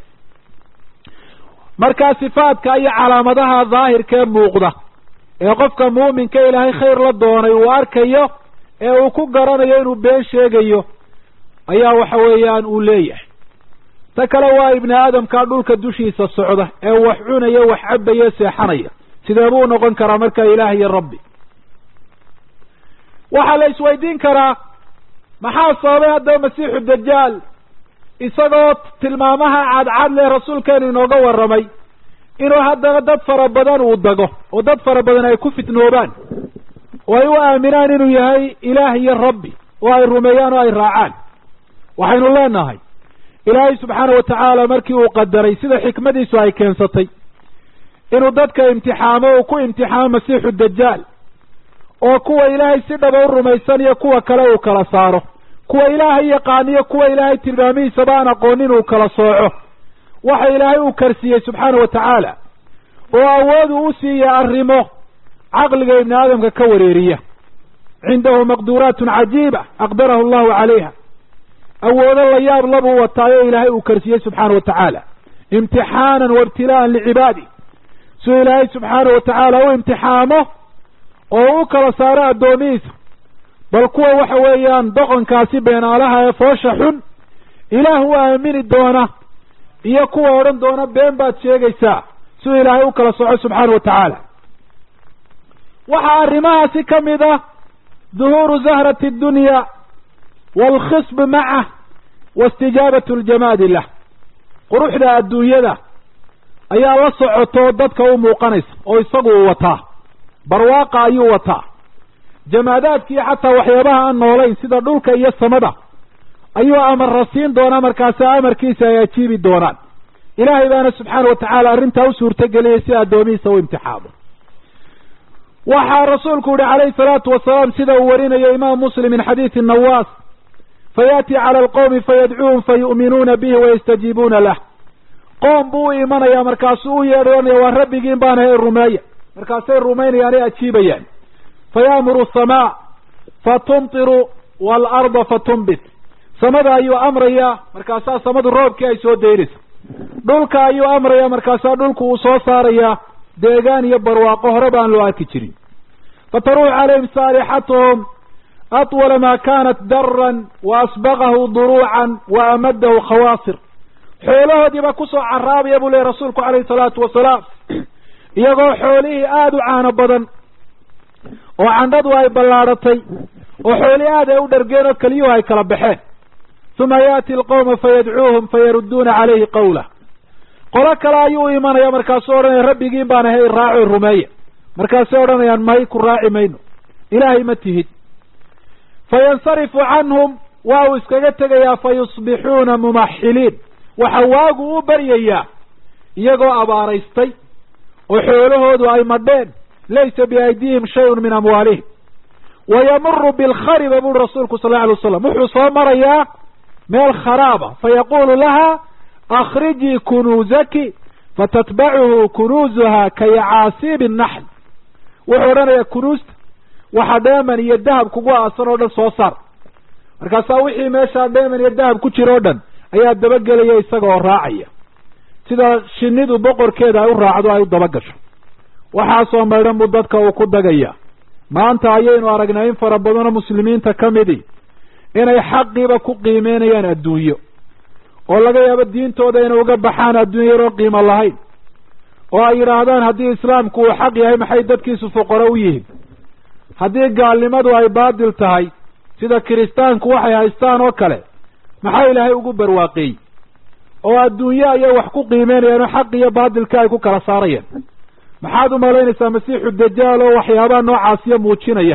markaa sifaadka iyo calaamadaha daahirkee muuqda ee qofka muuminka ilaahay khayr la doonay uu arkayo ee uu ku garanayo inuu been sheegayo ayaa waxa weeyaan uu leeyahay ta kale waa ibni aadamkaa dhulka dushiisa socda ee wax cunaya wax cabaya seexanaya sidee buu noqon karaa markaa ilaah iyo rabbi waxaa la isweydiin karaa maxaa sababay haddaba masiixu dajaal isagoo tilmaamaha cadcad leh rasuulkeenu inooga warramay inuu haddana dad fara badan uu dago oo dad fara badan ay ku fitnoobaan oo ay u aaminaan inuu yahay ilaah iyo rabbi oo ay rumeeyaan oo ay raacaan waxaynu leenahay ilaahay subxaana wa tacaala markii uu qadaray sida xikmadiisu ay keensatay inuu dadka imtixaamo uu ku imtixaamo masiixu dajaal oo kuwa ilaahay si dhaba u rumaysan iyo kuwa kale uu kala saaro kuwa ilaahay yaqaaniyo kuwa ilaahay tilmaamihiisaba aan aqoonin uu kala sooco waxa ilaahay uu karsiiyey subxaana wa tacaala oo awood uu u siiya arrimo caqliga ibni aadamka ka wareeriya cindahu maqduuraatun cajiiba aqdarahu allahu calayha awoodo la yaab labuu wataayo ilaahay uu karsiiyey subxaana wa tacaala imtixaanan wa ibtilaa'an licibaadi suu ilaahay subxaana wa tacaala u imtixaamo oo u kala saaro addoomihiisa bal kuwa waxa weeyaan doqonkaasi beenaalaha ee foosha xun ilaah u aamini doona iyo kuwa odhan doona been baad sheegaysaa suu ilaahay u kala soco subxaana wa tacaala waxaa arrimahaasi ka mid ah duhuuru zahrati addunya waalkhisb macah wa istijaabatu ljamaadi lah quruxda adduunyada ayaa la socoto dadka u muuqanaysa oo isagu uu wataa barwaaqa ayuu wataa jamaadaadkiiyo xataa waxyaabaha aan noolayn sida dhulka iyo samada ayuu amarra siin doonaa markaasi amarkiisa ay ajiibi doonaan ilaahay baana subxaana wa tacaala arrintaa u suurtageliyay si addoomihiisa u imtixaamo waxaa rasuulku yihi calayhi salaatu wasalaam sida uu warinayo imaam muslim min xadiidi nawaas fayaati cala alqowmi fayadcuuhum fayu'minuuna bihi wayastajiibuuna lah qoom buu u imanayaa markaasuu u yeedhoonaya waa rabbigiin baana hay rumeeya markaasay rumaynayaan ay ajiibayaan fayaamuru asamaa fatumtiru waalarda fatumbit samada ayuu amrayaa markaasaa samadu roobkii ay soo daynaysa dhulka ayuu amrayaa markaasaa dhulku uu soo saarayaa deegaan iyo barwaaqo hore baan loo arki jirin fataruuxu calayhim saalixatuhum atwala maa kaanat daran wa asbaqahu duruucan wa amadahu khawaasir xoolahoodiiba kusoo caraabaya buu lehy rasuulku calayhi salaatu wasalaam iyagoo xoolihii aada u caano badan oo candhadu ay ballaadhatay oo xoolihii aad ay u dhargeen oo keliyuhu ay kala baxeen uma yaati alqowma fayadcuuhum fayarudduuna calayhi qawlah qolo kale ayuu u imanaya markaasuu odhanaya rabbigiin baan ahay raaco rumeeya markaasay odhanayaan may ku raaci mayno ilaahay ma tihid fayansarifu canhum waa uu iskaga tegayaa fa yusbixuuna mumaxiliin waxa waagu u baryayaa iyagoo abaaraystay oo xoolahoodu ay madheen laysa biaydihim shayun min amwaalihim wayamuru bilkhariba buri rasuulku sal alla alay waslam wuxuu soo marayaa meel kharaaba fayaqulu laha akrijii kunuuzaki fatatbacuhu kunuuzuha ka yacaasiibi naxl wuxuu odhanayaa kunuusta waxa dheeman iyo dahab kugu aasan oo dhan soo saar markaasaa wixii meeshaa dheeman iyo dahab ku jira o dhan ayaa dabagelaya isaga oo raacaya sida shinidu boqorkeeda ay u raacdo ay u dabagasho waxaasoo maydhan buu dadka uu ku dagaya maanta ayaynu aragnay in fara badanoo muslimiinta ka midi inay xaqiiba ku qiimeynayaan adduunyo oo laga yaabo diintooda inay uga baxaan adduunya yaroo qiimo lahayn oo ay yidhaahdaan haddii islaamku uu xaq yahay maxay dadkiisu fuqaro u yihiin haddii gaalnimadu ay baadil tahay sida kiristaanku waxay haystaan oo kale maxaa ilaahay ugu barwaaqeeyey oo adduunye ayay wax ku qiimeynayaan oo xaq iyo baadilka ay ku kala saarayaan maxaad u malaynaysaa masiixu dajaal oo waxyaabaha noocaasiya muujinaya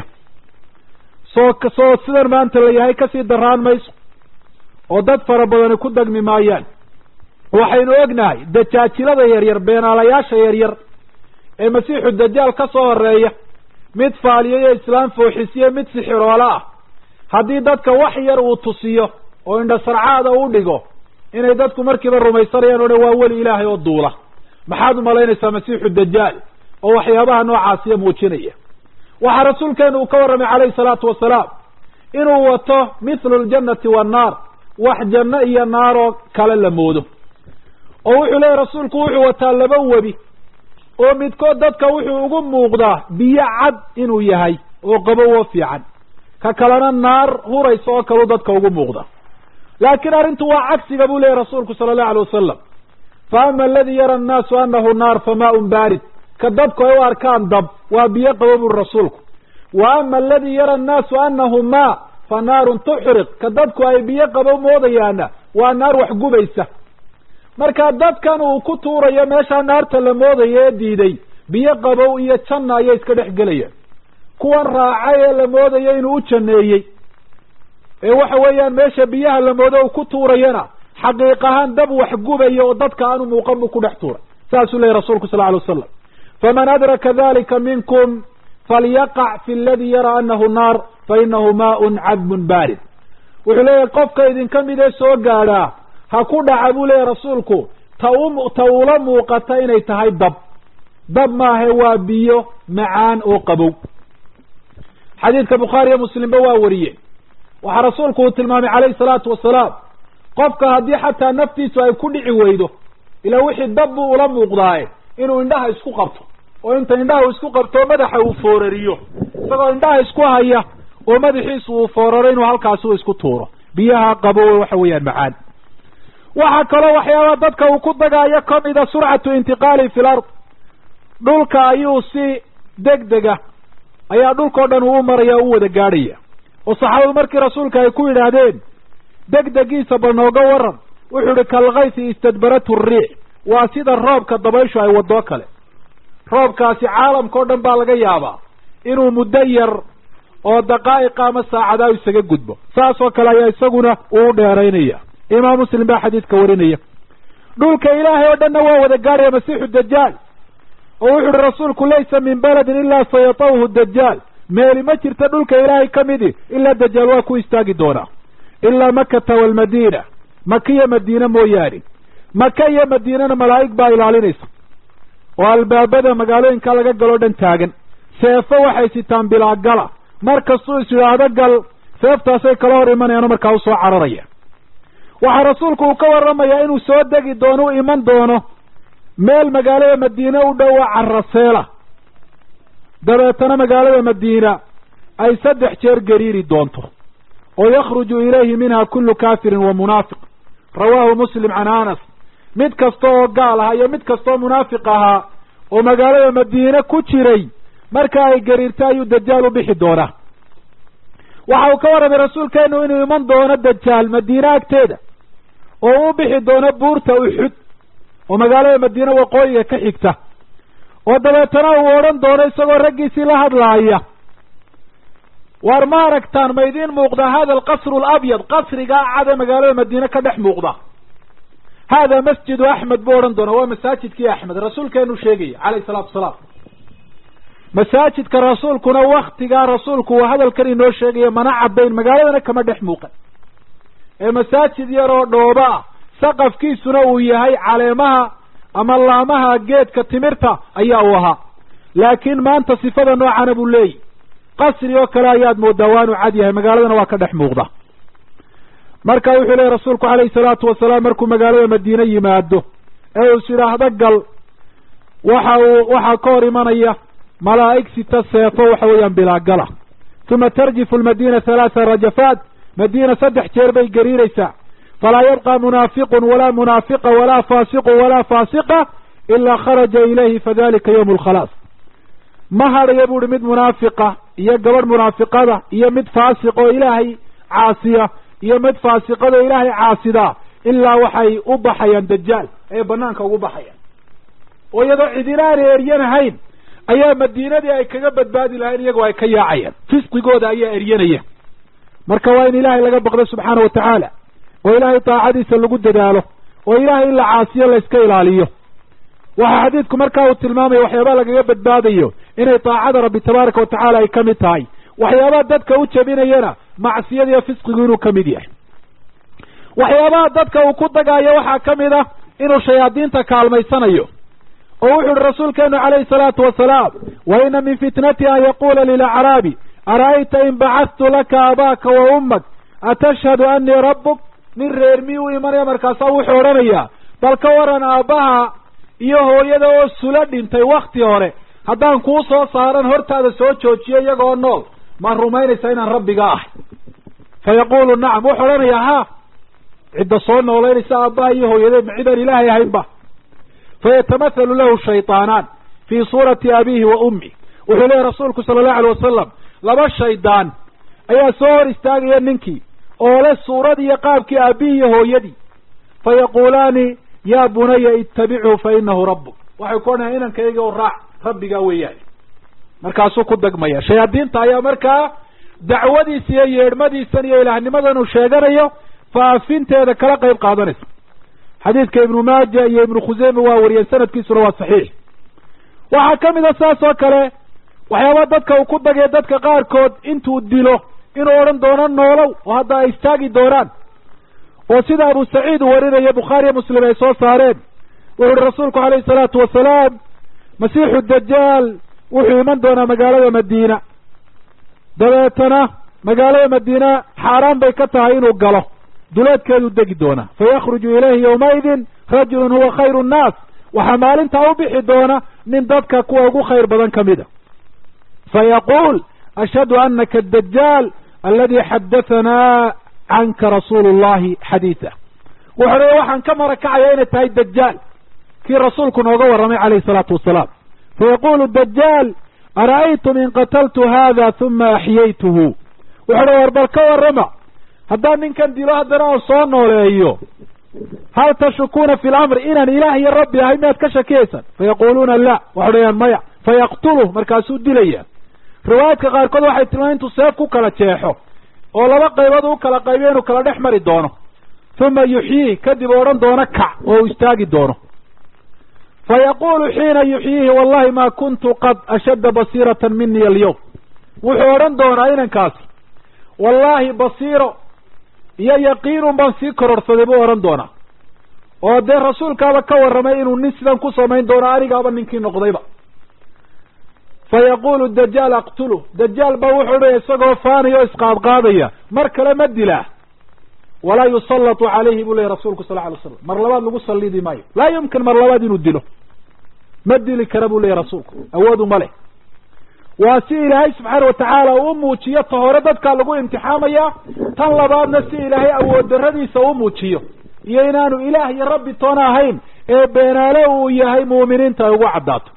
soo soo sidan maanta la yahay kasii daraan mayso oo dad fara badani ku dagmi maayaan waxaynu ognahay dajaajilada yaryar beenaalayaasha yaryar ee masiixu dajaal ka soo horeeya mid faaliyo iyo islaam fooxisiyo mid sixiroola ah haddii dadka wax yar uu tusiyo oo indhasarcaada u dhigo inay dadku markiiba rumaysanayaan o dhan waa weli ilaahay oo duula maxaad umalaynaysaa masiixu dajaal oo waxyaabaha noocaasiya muujinaya waxaa rasuulkeenu uu ka warramay calayhi salaatu wasalaam inuu wato mithlu ljannati wannaar wax janno iyo naaroo kale la moodo oo wuxuu leeyahy rasuulku wuxuu wataa laba webi oo midkood dadka wuxuu ugu muuqdaa biyo cad inuu yahay oo qabowo fiican ka kalena naar huraysa oo kaleu dadka ugu muuqda laakiin arrintu waa cagsiga buu leeyahy rasuulku sala allahu alay wasalam fa ama aladi yara annaasu anahu naar fa maaun baarid ka dabku ay u arkaan dab waa biyo qabo buri rasuulku wa ama aladi yara annaasu anahu maa fa naarun tuxriq ka dadku ay biyo qabo moodayaana waa naar wax gubaysa marka dadkan uu ku tuurayo meeshaa naarta la moodayo ee diiday biyo qabow iyo janna ayay iska dhex gelayaan kuwan raacay ee la moodayo inuu u janneeyey ee waxa weeyaan meesha biyaha la moodo uu ku tuurayana xaqiiq ahaan dab wax gubaya oo dadka aanu muuqan buu ku dhex tuuray saasuu leyahy rasuulku sal alay wasalam faman adraka dalika minkum falyaqac fi aladi yara anahu naar fa inahu maaun cadbun baarid wuxuu leeyahay qofka idinka mid ee soo gaadhaa ha ku dhaca buu leeyahy rasuulku ta u ta ula muuqata inay tahay dab dab maahe waa biyo macaan oo qabow xadiidka bukhaari iyo muslimba waa wariyey waxaa rasuulku uu tilmaamay calayhi salaatu wasalaam qofka haddii xataa naftiisu ay ku dhici weydo ilaa wixii dab buu ula muuqdaaye inuu indhaha isku qabto oo inta indhaha uu isku qabto madaxa uu foorariyo isagoo indhaha isku haya oo madaxiisu uu fooraro inuu halkaasi u isku tuuro biyaha qabow waxa weeyaan macaan waxaa kaloo waxyaabaa dadka uu ku dagaayo kamida surcatu intiqaali fi lard dhulka ayuu si deg dega ayaa dhulkao dhan uu u maraya u wada gaadhaya oo saxaabadu markii rasuulka ay ku yidhaahdeen degdegiisa bal nooga waran wuxuu ihi kalkaysi istadbaratu riix waa sida roobka dabayshu ay wadoo kale roobkaasi caalamka o dhan baa laga yaabaa inuu muddo yar oo daqaa'iqa ama saacadaa isaga gudbo saas oo kale ayaa isaguna uu dheeraynaya imaam muslim baa xadiidka warinaya dhulka ilaahay oo dhanna waa wada gaadhaya masiixu dajaal oo wuxu uhi rasuulku laysa min baladin ilaa sayatawhu dajaal meeli ma jirta dhulka ilaahay ka midi ilaa dajaal waa ku istaagi doonaa ilaa makata waalmadiina maka iyo madiine mooyaane maka iyo madiinana malaa'ig baa ilaalinaysa oo albaabada magaalooyinka laga galoo dhan taagan seefo waxay sitaan bilaagala mar kastuu is yidhaahdo gal seeftaasay kala hor imanayaano markaa u soo cararaya waxaa rasuulku uu ka warramayaa inuu soo degi doono u iman doono meel magaalada madiine u dhowa caraseela dabeetana magaalada madiina ay saddex jeer gariiri doonto oo yakhruju ilayhi minha kullu kaafirin wa munaafiq rawaahu muslim can anas mid kasta oo gaal ahaa iyo mid kastaoo munaafiq ahaa oo magaalada madiine ku jiray marka ay gariirto ayuu dajaal u bixi doonaa waxa uu ka warramay rasuulkeenu inuu iman doono dajaal madiine agteeda oo u bixi doono buurta uxud oo magaalada madiine waqooyiga ka xigta oo dabeetana uu odhan doono isagoo raggiisii la hadlaaya waar ma aragtaan ma idiin muuqda hada alqasru alabyad qasrigaa cada magaalada madiine ka dhex muuqda hada masjidu axmed buu odhan doona waa masaajidkii axmed rasuulkeenu sheegaya calayhi salaatu wasalaam masaajidka rasuulkuna waktigaa rasuulku uu hadalkan inoo sheegaya mana caddayn magaaladana kama dhex muuqan ee masaajid yaroo dhooba ah saqafkiisuna uu yahay caleemaha ama laamaha geedka timirta ayaa uu ahaa laakiin maanta sifada noocana buu leeyahy qasri oo kale ayaad moodaa waanu cad yahay magaaladana waa ka dhex muuqda marka wuxuu leeyahy rasuulku calayhi salaatu wasalaam markuu magaalada madiine yimaado ee uu is yidhaahdo gal waxa uu waxaa ka hor imanaya malaa'ig sita seefo waxa weeyaan bilaagala uma tarjifu lmadiina halaatha rajafaat madiina saddex jeer bay gariiraysaa falaa yabqa munaafiqun walaa munaafiqa walaa faasiqun walaa faasiqa ilaa kharaja ilayhi fadalika yawmu alkhalaas ma hadhaya bu uhi mid munaafiqa iyo gabadh munaafiqada iyo mid faasiq oo ilaahay caasiya iyo mid faasiqada oo ilaahay caasidaa ilaa waxay u baxayaan dajaal ee banaanka ugu baxayaan oo iyadoo cidina aanay eryanahayn ayaa madiinadii ay kaga badbaadi lahayn iyagoo ay ka yaacayaan fisqigooda ayaa eryanaya marka waa in ilaahay laga baqdo subxaana wa tacaala oo ilaahay daacadiisa lagu dadaalo oo ilaahay in la caasiyo la iska ilaaliyo waxaa xadiidku markaa uu tilmaamaya waxyaabaha lagaga badbaadayo inay daacada rabbi tabaaraka wa tacaala ay ka mid tahay waxyaabaha dadka u jebinayana macsiyadiiyo fisqigu inuu ka mid yahay waxyaabaha dadka uu ku dagaayo waxaa ka mid ah inuu shayaadiinta kaalmaysanayo oo wuxu uhi rasuulkeenu calayhi salaatu wasalaam wa ina min fitnati an yaquula lilacraabi ara'ayta in bacadtu laka abaaka wa ummak atashhadu anii rabbuk nin reer miyuu u imanaya markaasaa wuxuu odhanayaa bal ka waran aabbaha iyo hooyada oo sula dhintay wakti hore haddaan kuu soo saaran hortaada soo joojiyo iyagoo nool ma rumaynaysaa inaan rabbiga ahay fa yaqulu nacam wuxuu odhanayaa ha cidda soo noolaynaysa aabbaha iyo hooyadeed ma cidaan ilaahay ahaynba fayatamathalu lahu shayطaanaan fii suurati abiihi wa ummi wuxuu leeyahy rasuulku sala allahu alay wasalam laba shaydaan ayaa soo hor istaagaya ninkii oo le suurad iyo qaabkii aabbihi iyo hooyadii fayaquulaani yaa bunaya ittabichu fa inahu rabbuk waxay ku odhanayan inankayga oo raac rabbigaa weeyaan markaasuu ku dagmaya shayaadiinta ayaa markaa dacwadiisa iyo yeedhmadiisan iyo ilaahnimadan uu sheeganayo faafinteeda kala qayb qaadanaysa xadiidka ibnu maaja iyo ibnu khuseyme waa wariyeen sanadkiisuna waa saxiix waxaa ka mid a saas oo kale waxyaaba dadka uu ku dagay dadka qaarkood intuu dilo inuu odhan doono noolow oo hadda ay istaagi doonaan oo sida abu saciid uu warinaya bukhaariyo muslim ay soo saareen wuxu uhi rasuulku calayhi salaatu wasalaam masiixu dajaal wuxuu iman doonaa magaalada madiina dabeetana magaalada madiina xaaraan bay ka tahay inuu galo duleedkeeduu degi doonaa fayakhruju ilayhi yawmaidin rajulun huwa khayru nnaas waxaa maalintaa u bixi doona nin dadka kuwa ugu khayr badan ka mida fayaquul ashhadu anaka adajaal aladi xadahanaa canka rasuulu llahi xadiida wuxuu leeya waxaan ka marakacaya inay tahay dajaal kii rasuulku nooga warramay calayhi salaatu wasalaam fayaqulu dajaal ara'aytum in qataltu hada huma axyaytuhu wuxuu le war bal ka warrama haddaan ninkan dilo haddana aan soo nooleeyo hal tashukuuna fi lamri inaan ilaah iyo rabbi ahay miyaad ka shakiyaysaan fayaquluuna la waxay dhahayaan maya fayaqtuluh markaasuu dilaya riwaayaadka qaarkood waxay tilmaamay intuu seef ku kala jeexo oo laba qaybood u kala qaybiyo inuu kala dhex mari doono uma yuxyiih kadib odhan doono kac oo uu istaagi doono fayaqulu xiina yuxyiihi wallahi ma kuntu qad ashadda basiiratan mini alyawm wuxuu odhan doonaa inankaasi wallaahi basiiro iyo yaqiinun baan sii kororsaday buu odhan doonaa oo dee rasuulkaaba ka warramay inuu nin sidan ku samayn doono anigaaba ninkii noqdayba fayaqulu dajaal aqtuluh dajaal baa wuxuu dhaya isagoo faanaya oo isqaadqaadaya mar kale ma dilaa walaa yusallatu calayhi buu leeyay rasuulku sal lla alay slam mar labaad lagu sallidi maayo laa yumkin mar labaad inuu dilo ma dili kara buu leeyay rasuulku awoodu ma leh waa si ilaahay subxaana watacaala uu muujiyo ta hore dadkaa lagu imtixaamaya tan labaadna si ilaahay awood darradiisa u muujiyo iyo inaanu ilaah iyo rabbi toona ahayn ee beenaale uu yahay muuminiinta ay ugu caddaato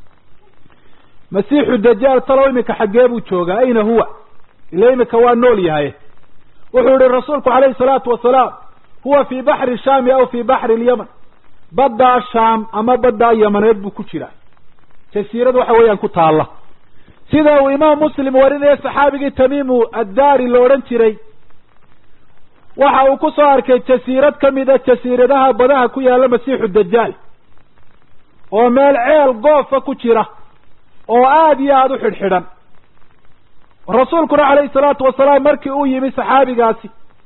masiixu dajaal talow iminka xaggee buu joogaa ayna huwa ila iminka waa nool yahay wuxuu yihi rasuulku calayhi salaatu wasalaam huwa fii baxri shaami aw fii baxri lyaman baddaa shaam ama baddaa yamaneed buu ku jiraa jasiirad waxa weeyaan ku taalla sida uu imaam muslim warinaya saxaabigii tamiimu addaari la odhan jiray waxa uu ku soo arkay jasiirad ka mid a jasiiradaha badaha ku yaalla masiixu dajaal oo meel ceel goofa ku jira oo aada iyo aada u xidhxidhan rasuulkuna calayhi salaatu wasalaam markii uu yimi saxaabigaasi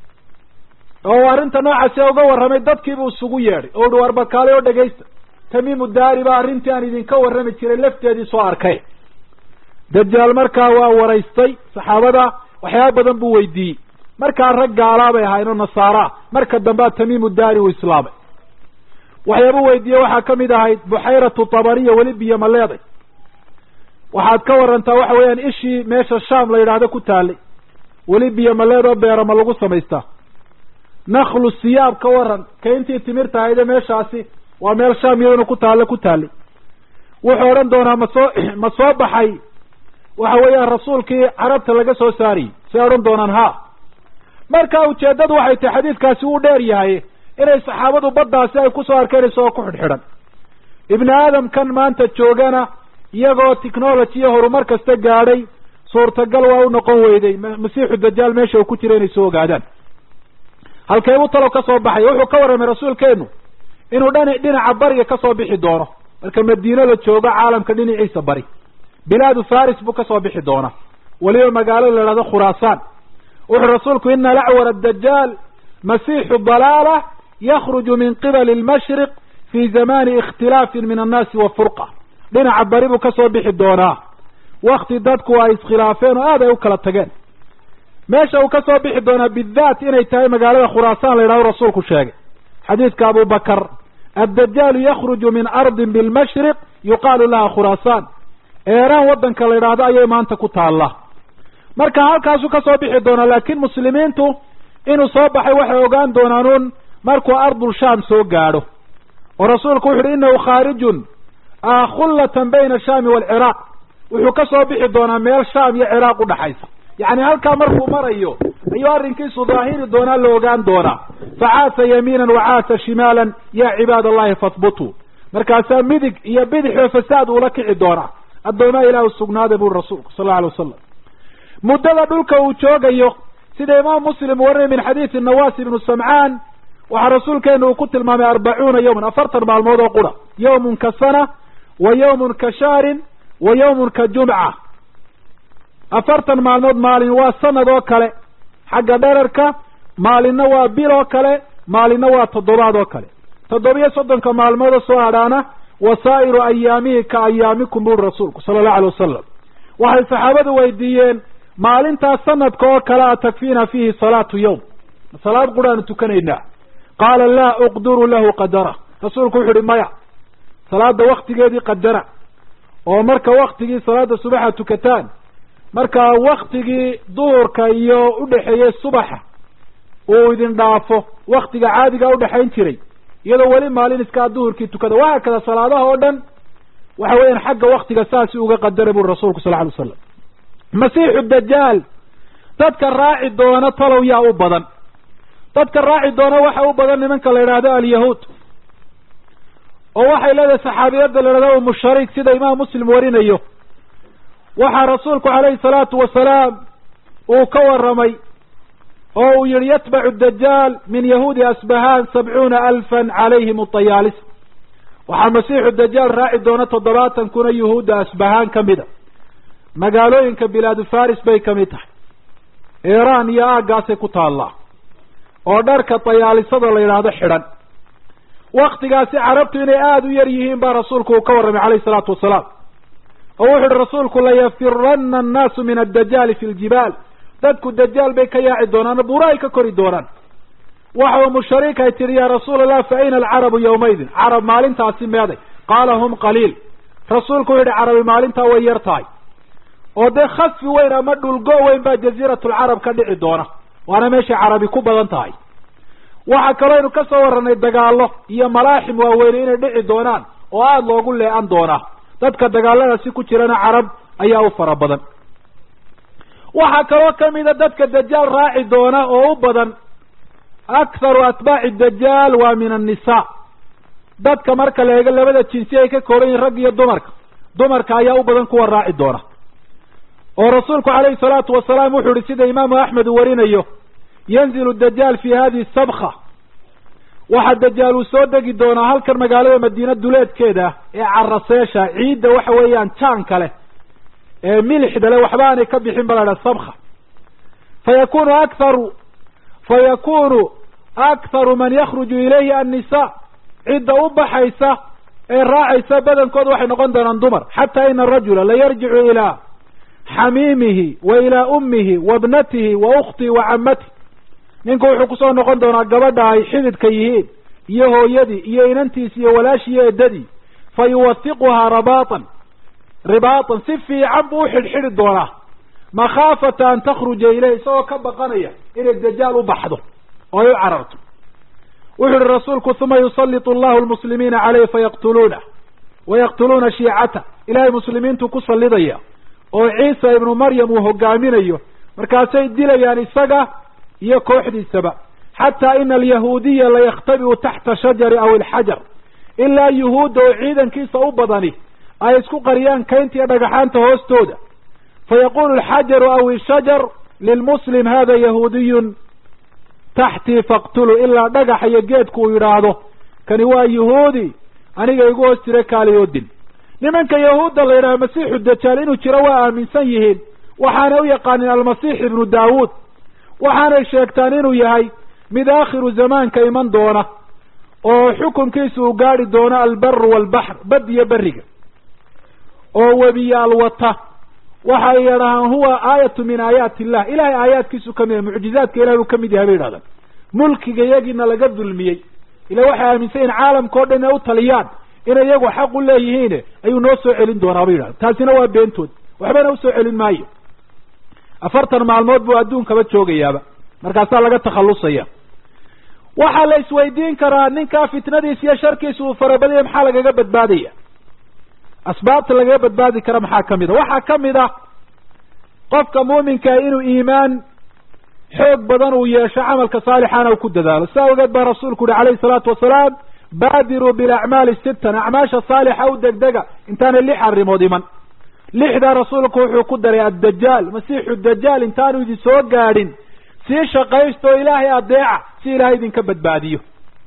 oo arrinta noocaasi uga warramay dadkiibuu isugu yeedhay oo uhi warbakaalay oo dhegaysta tamiimu daari baa arrintii aan idinka warrami jiray lafteedii soo arkay dajaal markaa waa waraystay saxaabada waxyaaba badan buu weydiiyey markaa rag gaalaa bay ahaayeen oo nasaaraa marka dambea tamiimu daari uu islaamay waxyaaba weydiiyey waxaa ka mid ahayd buxayratu tabariya weli biyo ma leeday waxaad ka warantaa waxa weeyaan ishii meesha shaam la yidhaahdo ku taalay weli biyo maleed oo beera ma lagu samaystaa naklu siyaab ka waran kayntii timirta ahayde meeshaasi waa meel shaam iyaduna ku taalla ku taallay wuxuu odhan doonaa ma soo ma soo baxay waxa weeyaan rasuulkii carabta laga soo saariyey say odhan doonaan ha marka ujeeddadu waxay tahay xadiidkaasi wuu dheer yahay inay saxaabadu baddaasi ay kusoo arkeen isagoo ku xidhxidhan ibni aadamkan maanta joogana iyagoo technology iyo horumar kasta gaadhay suurtagal waa u noqon weyday masiixu dajaal meesha uu ku jira inay soo ogaadaan halkeebuu talow ka soo baxay wuxuu ka warramay rasuulkeenu inuu dhan dhinaca bariga ka soo bixi doono marka madiino la joogo caalamka dhinaciisa bari bilaadu faris buu kasoo bixi doonaa weliba magaalo la ihahdo khuraasaan wuxuu rasuulku ina lacwar adajaal masiixu dalaala yakruju min qibali almashriq fi zamani ikhtilaafin min annaasi wa furqa dhinaca bari buu kasoo bixi doonaa wakti dadku ay iskhilaafeen oo aad ay u kala tageen meesha uu kasoo bixi doonaa bidaat inay tahay magaalada khuraasaan la yidhahdo rasuulku sheegay xadiidka abu bakar addajaalu yakruju min ardin bilmashriq yuqaalu laha khuraasaan eeraan waddanka la yidhaahdo ayay maanta ku taallaa marka halkaasuu kasoo bixi doonaa laakiin muslimiintu inuu soo baxay waxay ogaan doonaan un markuu ardul shaam soo gaadho oo rasuulku wuxu uhi innahu khaarijun khullatan bayna ashaami waalciraaq wuxuu ka soo bixi doonaa meel shaam iyo ciraaq udhaxaysa yacni halkaa markuu marayo ayuu arrinkiisu daahiri doonaa la ogaan doonaa facaasa yamiinan wacaasa shimaalan yaa cibaad allahi fahbutuu markaasaa midig iyo bidixoo fasaad uula kici doonaa addoomaa ilaah sugnaaday buri rasuulku sal alla alay wasalam muddada dhulka uu joogayo sida imaam muslim warinay min xadiidi nawaas ibnu samcaan waxaa rasuulkeenu uu ku tilmaamay arbacuuna yawman afartan maalmood oo qura yawmun ka sana wa yawmun ka shahrin wa yawmun ka jumca afartan maalmood maalin waa sanad oo kale xagga dherarka maalinna waa bil oo kale maalinna waa toddobaad oo kale toddobiyo soddonka maalmoodoo soo hadhaana wasaa'iru ayaamihi ka ayaamikum buri rasuulku sala allahu alay wasalam waxay saxaabadu weydiiyeen maalintaas sanadka oo kale a takfiina fiihi salaatu yawm salaad quraanu tukanaynaa qaala laa uqdiru lahu qadara rasuulku wuxu uhi maya salaada waktigeedii qadara oo marka waktigii salaada subaxa tukataan marka waktigii duhurka iyo udhexeeyey subaxa uu idin dhaafo waktiga caadiga udhexayn jiray iyadoo weli maalin iskaa duhurkii tukada wahaa kada salaadaha oo dhan waxa weeyaan xagga waktiga saasi uga qadaray buri rasuulku sal ly waslam masiixu dajaal dadka raaci doona talow yaa u badan dadka raaci doona waxa u badan nimanka la yidhaahdo alyahuud oo waxay leedahay saxaabiyadda la yidhahdo umu shariik sida imaam muslim warinayo waxaa rasuulku calayhi salaatu wasalaam uu ka warramay oo uu yihi yatbacu dajaal min yahuudi asbahaan sabcuuna alfan calayhim utayaalis waxaa masiixu dajaal raaci doona toddobaatan kuna yuhuudda asbahaan ka mida magaalooyinka bilaadu faris bay ka mid tahay iiraan iyo aaggaasay ku taallaa oo dharka tayaalisada la yidhaahdo xidhan waktigaasi carabtu inay aada u yar yihiin baa rasuulku uu ka warramay calayhi salaatu wasalaam oo wuxu uhi rasuulku layafirana annaasu min addajaali fi ljibaal dadku dajaal bay ka yaaci doonaan buura ay ka kori doonaan waxa umu shariik ay tihi yaa rasuul allah fa ayna alcarabu yawmaydin carab maalintaasi meeday qaala hum qaliil rasuulku wuxu yihi carabi maalintaa way yar tahay oo dee khasfi weyn ama dhulgo weyn baa jaziiratulcarab ka dhici doona waana meeshay carabi ku badan tahay waxaa kaloo aynu ka soo warranay dagaallo iyo malaaxim waaweyne inay dhici doonaan oo aada loogu lee-an doonaa dadka dagaaladaasi ku jirana carab ayaa u fara badan waxaa kaloo kamida dadka dajaal raaci doona oo u badan aktharu atbaaci dajaal waa min annisaa dadka marka la eego labada jinsi ay ka kooban yihin rag iyo dumarka dumarka ayaa u badan kuwa raaci doona oo rasuulku calayhi salaatu wasalaam wuxuu ihi sida imaamu axmed uu warinayo yanzilu dajaal fi hadihi sabka waxaa dajaal uu soo degi doonaa halkan magaalada madiina duleedkeeda ee caraseesha ciidda waxa weeyaan jaanka leh ee milixda leh waxba aanay ka bixin ba la dhaha sabka fa yakunu aktharu fa yakunu aktharu man yakhruju ilayhi annisa cidda u baxaysa ee raacaysa badankooda waxay noqon doonaan dumar xataa ina arajula la yarjicu ilaa xamiimihi wa ilaa ummihi wa bnatihi wa ukhtihi wa camatihi ninku wuxuu kusoo noqon doonaa gabadha ay xididka yihiin iyo hooyadii iyo inantiisi iyo walaashii iyo eddadii fa yuwathiquhaa rabaatan ribaatan si fiican buu uxidhxidhi doonaa makhaafata an takhruja ileyh isagoo ka baqanaya inay dajaal u baxdo oo ay u cararto wuxu uhi rasuulku uma yusallitu allahu lmuslimiina caleyh fayaqtuluunah wayaqtuluuna shiicata ilahay muslimiintu ku sallidaya oo ciisa ibnu maryam uu hogaaminayo markaasay dilayaan isaga iyo kooxdiisaba xataa ina alyahuudiya layakhtabi'u taxta shajari aw ilxajar ilaa yuhuudda oo ciidankiisa u badani ay isku qariyaan kaynta iyo dhagaxaanta hoostooda fayaqulu alxajaru aw ishajar lilmuslim hada yahuudiyun taxtii faqtulu ilaa dhagaxa iyo geedku uu yidhaahdo kani waa yuhuudi aniga igu hoos jira kaaliyoodin nimanka yahuudda la yidhaha masiixu dajaal inuu jiro waa aaminsan yihiin waxaanay u yaqaanin almasiix ibnu daawuud waxaanay sheegtaan inuu yahay mid aakhiru zamaanka iman doona oo xukunkiisa uu gaadhi doono albaru waalbaxr bad iyo beriga oo webiyaal wata waxay yidhahaan huwa aayatu min aayaati illah ilahay aayaadkiisu kamid yahay mucjizaadka ilahay uu kamid yahay bay yidhahdaan mulkiga iyagiina laga dulmiyey ila waxay aaminsan yihin caalamka o dhan inay u taliyaan inay iyagu xaq u leeyihiin ayuu noo soo celin doonaa bay yidhahdan taasina waa beentood waxbana usoo celin maayo afartan maalmood buu adduunkaba joogayaaba markaasaa laga takhallusaya waxaa la isweydiin karaa ninkaa fitnadiisa iyo sharkiisa uu farabadaya maxaa lagaga badbaadaya asbaabta lagaga badbaadi kara maxaa kamid a waxaa kamid a qofka muuminkaa inuu iimaan xoog badan uu yeesho camalka saalixaana uu ku dadaalo sidaa ogeed baa rasuulku uhi calayhi salaatu wasalaam baadiruu bilacmaali sittan acmaasha saalixa u degdega intaanay lix arrimood iman lixdaa rasuulku wuxuu ku daray addajaal masiixu dajaal intaanu idin soo gaadhin sii shaqaysta oo ilaahay adeeca si ilaahay idinka badbaadiyo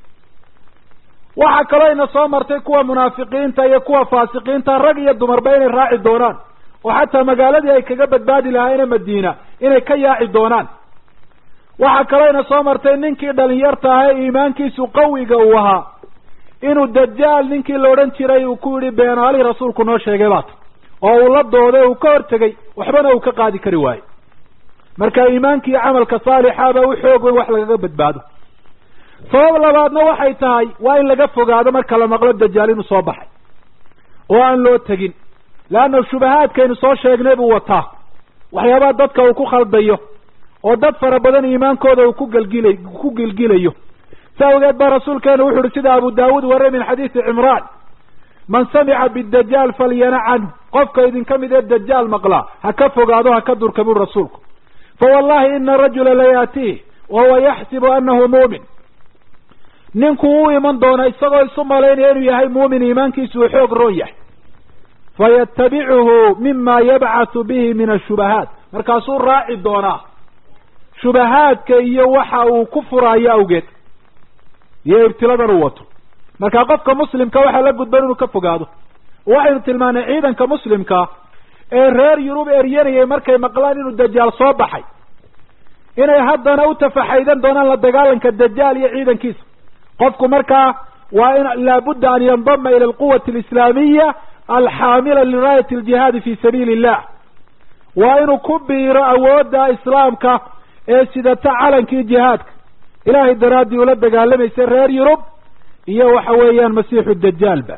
waxaa kaloo ina soo martay kuwa munaafiqiinta iyo kuwa faasiqiinta rag iyo dumarba inay raaci doonaan oo xataa magaaladii ay kaga badbaadi lahaayeen madiina inay ka yaaci doonaan waxaa kaloo ina soo martay ninkii dhalinyarta aha ee iimaankiisu qawiga uu ahaa inuu dajaal ninkii la odhan jiray uu ku yidhi beenaali rasuulku noo sheegay baata oo uu la dooday uu ka hortegay waxbana uu ka qaadi kari waaye marka iimaanki iyo camalka saalixaba u xoog weyn wax lagaga badbaado sabab labaadna waxay tahay waa in laga fogaado marka la maqlo dajaal inuu soo baxay oo aan loo tegin leanna shubahaadkaynu soo sheegnay buu wataa waxyaabaha dadka uu ku khaldayo oo dad fara badan iimaankooda uu ku gelgilay ku gilgilayo sa awgeed baa rasuulkeenu wuxu uhi sida abu daawuud warey min xadiisi cimraan man samica bidajaal falyana canhu qofka idinka mid ee dajaal maqlaa ha ka fogaado ha ka durka buri rasuulku fa wallahi ina rajula layaatiih wahuwa yaxsibu anahu muumin ninku u iman doona isagoo isu malaynaya inuu yahay muumin iimaankiisu uu xoog roon yahay fayatabicuhu mima yabcathu bihi min ashubahaat markaasuu raaci doonaa shubahaadka iyo waxa uu ku furaayo awgeed iyo ibtiladan uu wato marka qofka muslimka waxaa la gudban inuu ka fogaado waxaynu tilmaanay ciidanka muslimka ee reer yurub eryanayay markay maqlaan inuu dajaal soo baxay inay haddana u tafaxaydan doonaan la dagaalanka dajaal iyo ciidankiisa qofku markaa waa in laabudda an yandama ila alquwati alislaamiya alxaamila liraayati aljihaadi fi sabiili illah waa inuu ku biiro awoodda islaamka ee sidata calankii jihaadka ilaahay daraaddii ula dagaalamaysa reer yurub iyo waxa weeyaan masiixu dajaalba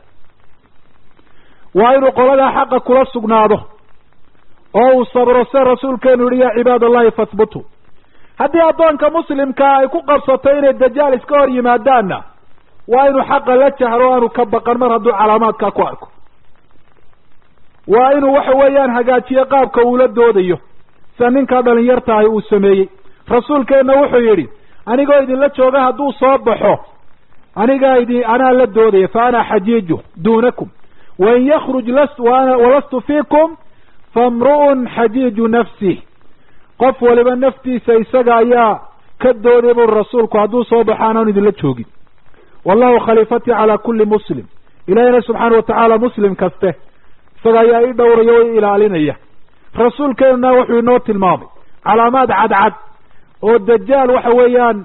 waa inuu qoladaa xaqa kula sugnaado oo uu sabro se rasuulkeenu yihi ya cibaad allahi fahbutuu haddii addoonka muslimkaa ay ku qabsato inay dajaal iska hor yimaadaanna waa inuu xaqa la jahro o aanu ka baqan mar hadduu calaamaadkaa ku arko waa inuu waxa weeyaan hagaajiyo qaabka uula doodayo sida ninkaa dhalinyartahay uu sameeyey rasuulkeenna wuxuu yidhi anigoo idinla jooga hadduu soo baxo anigaa idin anaa la doodaya fa ana xajiiju duunakum wain yakruj las walastu fiikum famru'un xajiiju nafsih qof waliba naftiisa isaga ayaa ka dooday buri rasuulku hadduu soo baxo anaan idinla joogin wallahu khaliifatii calaa kulli muslim ilaahina subxaana watacaala muslim kaste isaga ayaa ii dhowraya o i ilaalinaya rasuulkeenuna wuxuu inoo tilmaamay calaamaad cadcad oo dajaal waxa weeyaan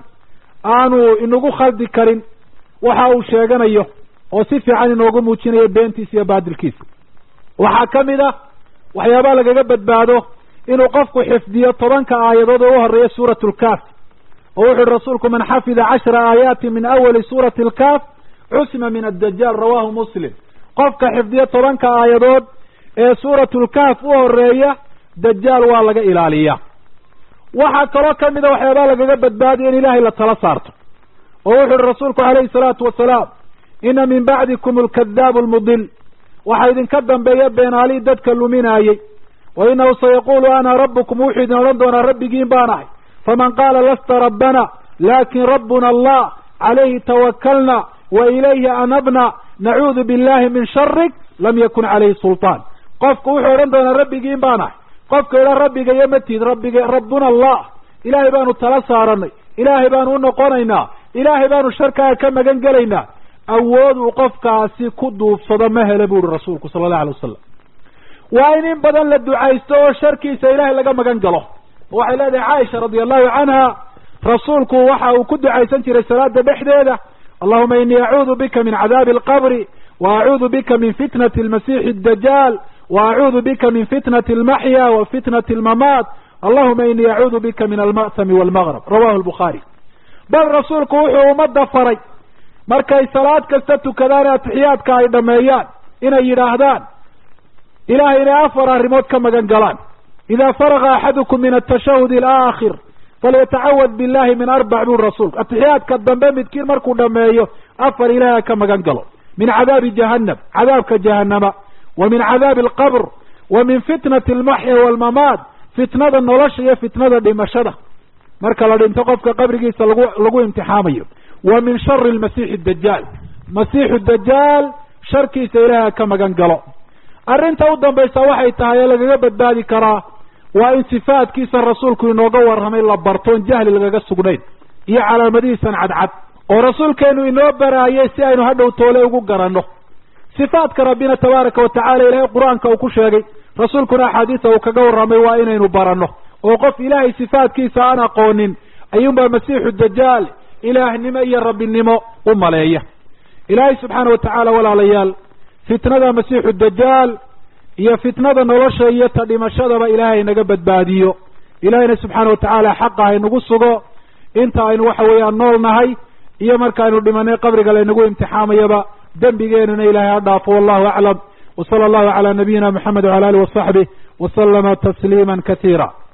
aanu inagu khaldi karin waxa uu sheeganayo oo si fiican inoogu muujinayo beentiisa iyo baadilkiisa waxaa ka mid ah waxyaabaha lagaga badbaado inuu qofku xifdiyo tobanka aayadood oo u horeeya suurat lkaaf oo wuxu uhi rasuulku man xafida cashra aayaati min awali suurati alkaaf cusima min addajaal rawahu muslim qofka xifdiyo tobanka aayadood ee suuratulkaaf u horeeya dajaal waa laga ilaaliyaa waxaa kaloo kamida waxyaabaha lagaga badbaadiya in ilaahay la tala saarto oo wuxu uhi rasuulku calayhi salaatu wasalaam ina min bacdikum alkadaabu almudil waxaa idinka dambeeya beenaalii dadka luminaayey wa inahu sayaqulu ana rabbukum wuxuu idin odhan doonaa rabbigiin baan ahay faman qaala lasta rabbana lakin rabbuna allah calayhi tawakalna wa ilayhi anabna nacuudu billahi min sharik lam yakun calayhi sulطaan qofku wuxuu odhan doonaa rabbigiin baan ahay qofka idha rabbiga iyo matid rabbiga rabbuna allah ilaahay baanu tala saaranay ilaahay baanu u noqonaynaa ilaahay baanu sharkaaga ka magan gelaynaa awood uu qofkaasi ku duubsado ma hele bu uhi rasuulku sala allahu alay wasalam waa in in badan la ducaysto oo sharkiisa ilaahay laga magan galo waxay leedahay caaisha radia allahu canha rasuulku waxa uu ku ducaysan jiray salaada dhexdeeda allahuma inii acuudu bika min cadaabi alqabri wa acuudu bika min fitnati almasiixi addajaal wa acuudu bika min fitnati almaxya wa fitnati almamaat allahuma inii acuudu bika min alma'tami walmaqrab rawahu lbukhaari bal rasuulku wuxuu ummadda faray markay salaad kasta tukadaan atixiyaadka ay dhameeyaan inay yidhaahdaan ilahay inay afar arrimood ka magan galaan ida faraga axadukum min atashahud alaakhir falyatacawad billahi min arbac buri rasuulku atixiyaadka dambe midkiin markuu dhameeyo afar ilaaha ka magan galo min cadaabi jahannam cadaabka jahanama wa min cadaabi alqabr wa min fitnati almaxya waalmamaat fitnada nolosha iyo fitnada dhimashada marka la dhinto qofka qabrigiisa lagu lagu imtixaamayo wa min shari lmasiixi dajaal masiixu dajaal sharkiisa ilaaha ka magan galo arrinta u dambaysa waxay tahay ee lagaga badbaadi karaa waa in sifaadkiisa rasuulku inooga warramay la bartoon jahli lagaga sugnayn iyo calaamadihiisan cadcad oo rasuulkeenu inoo baraayay si aynu hadhow toole ugu garanno sifaadka rabbina tabaaraka wa tacala ilaahay qur-aanka uu ku sheegay rasuulkuna axaadiisa uu kaga warramay waa inaynu baranno oo qof ilaahay sifaadkiisa aan aqoonin ayuunbaa masiixu dajaal ilaahnimo iyo rabbinimo u maleeya ilaahay subxaana wa tacaala walaalayaal fitnada masiixu dajaal iyo fitnada nolosha iyo ta dhimashadaba ilaahay naga badbaadiyo ilaahayna subxaana wa tacaala xaqa haynagu sugo inta aynu waxa weeyaan nool nahay iyo markaaynu dhimanay qabriga laynagu imtixaamayaba dembigeenuna ilaahay ha dhaafo wallahu aclam wa sala allahu calaa nabiyina moxamed wacala alih wasaxbih wasalama tasliima kasiira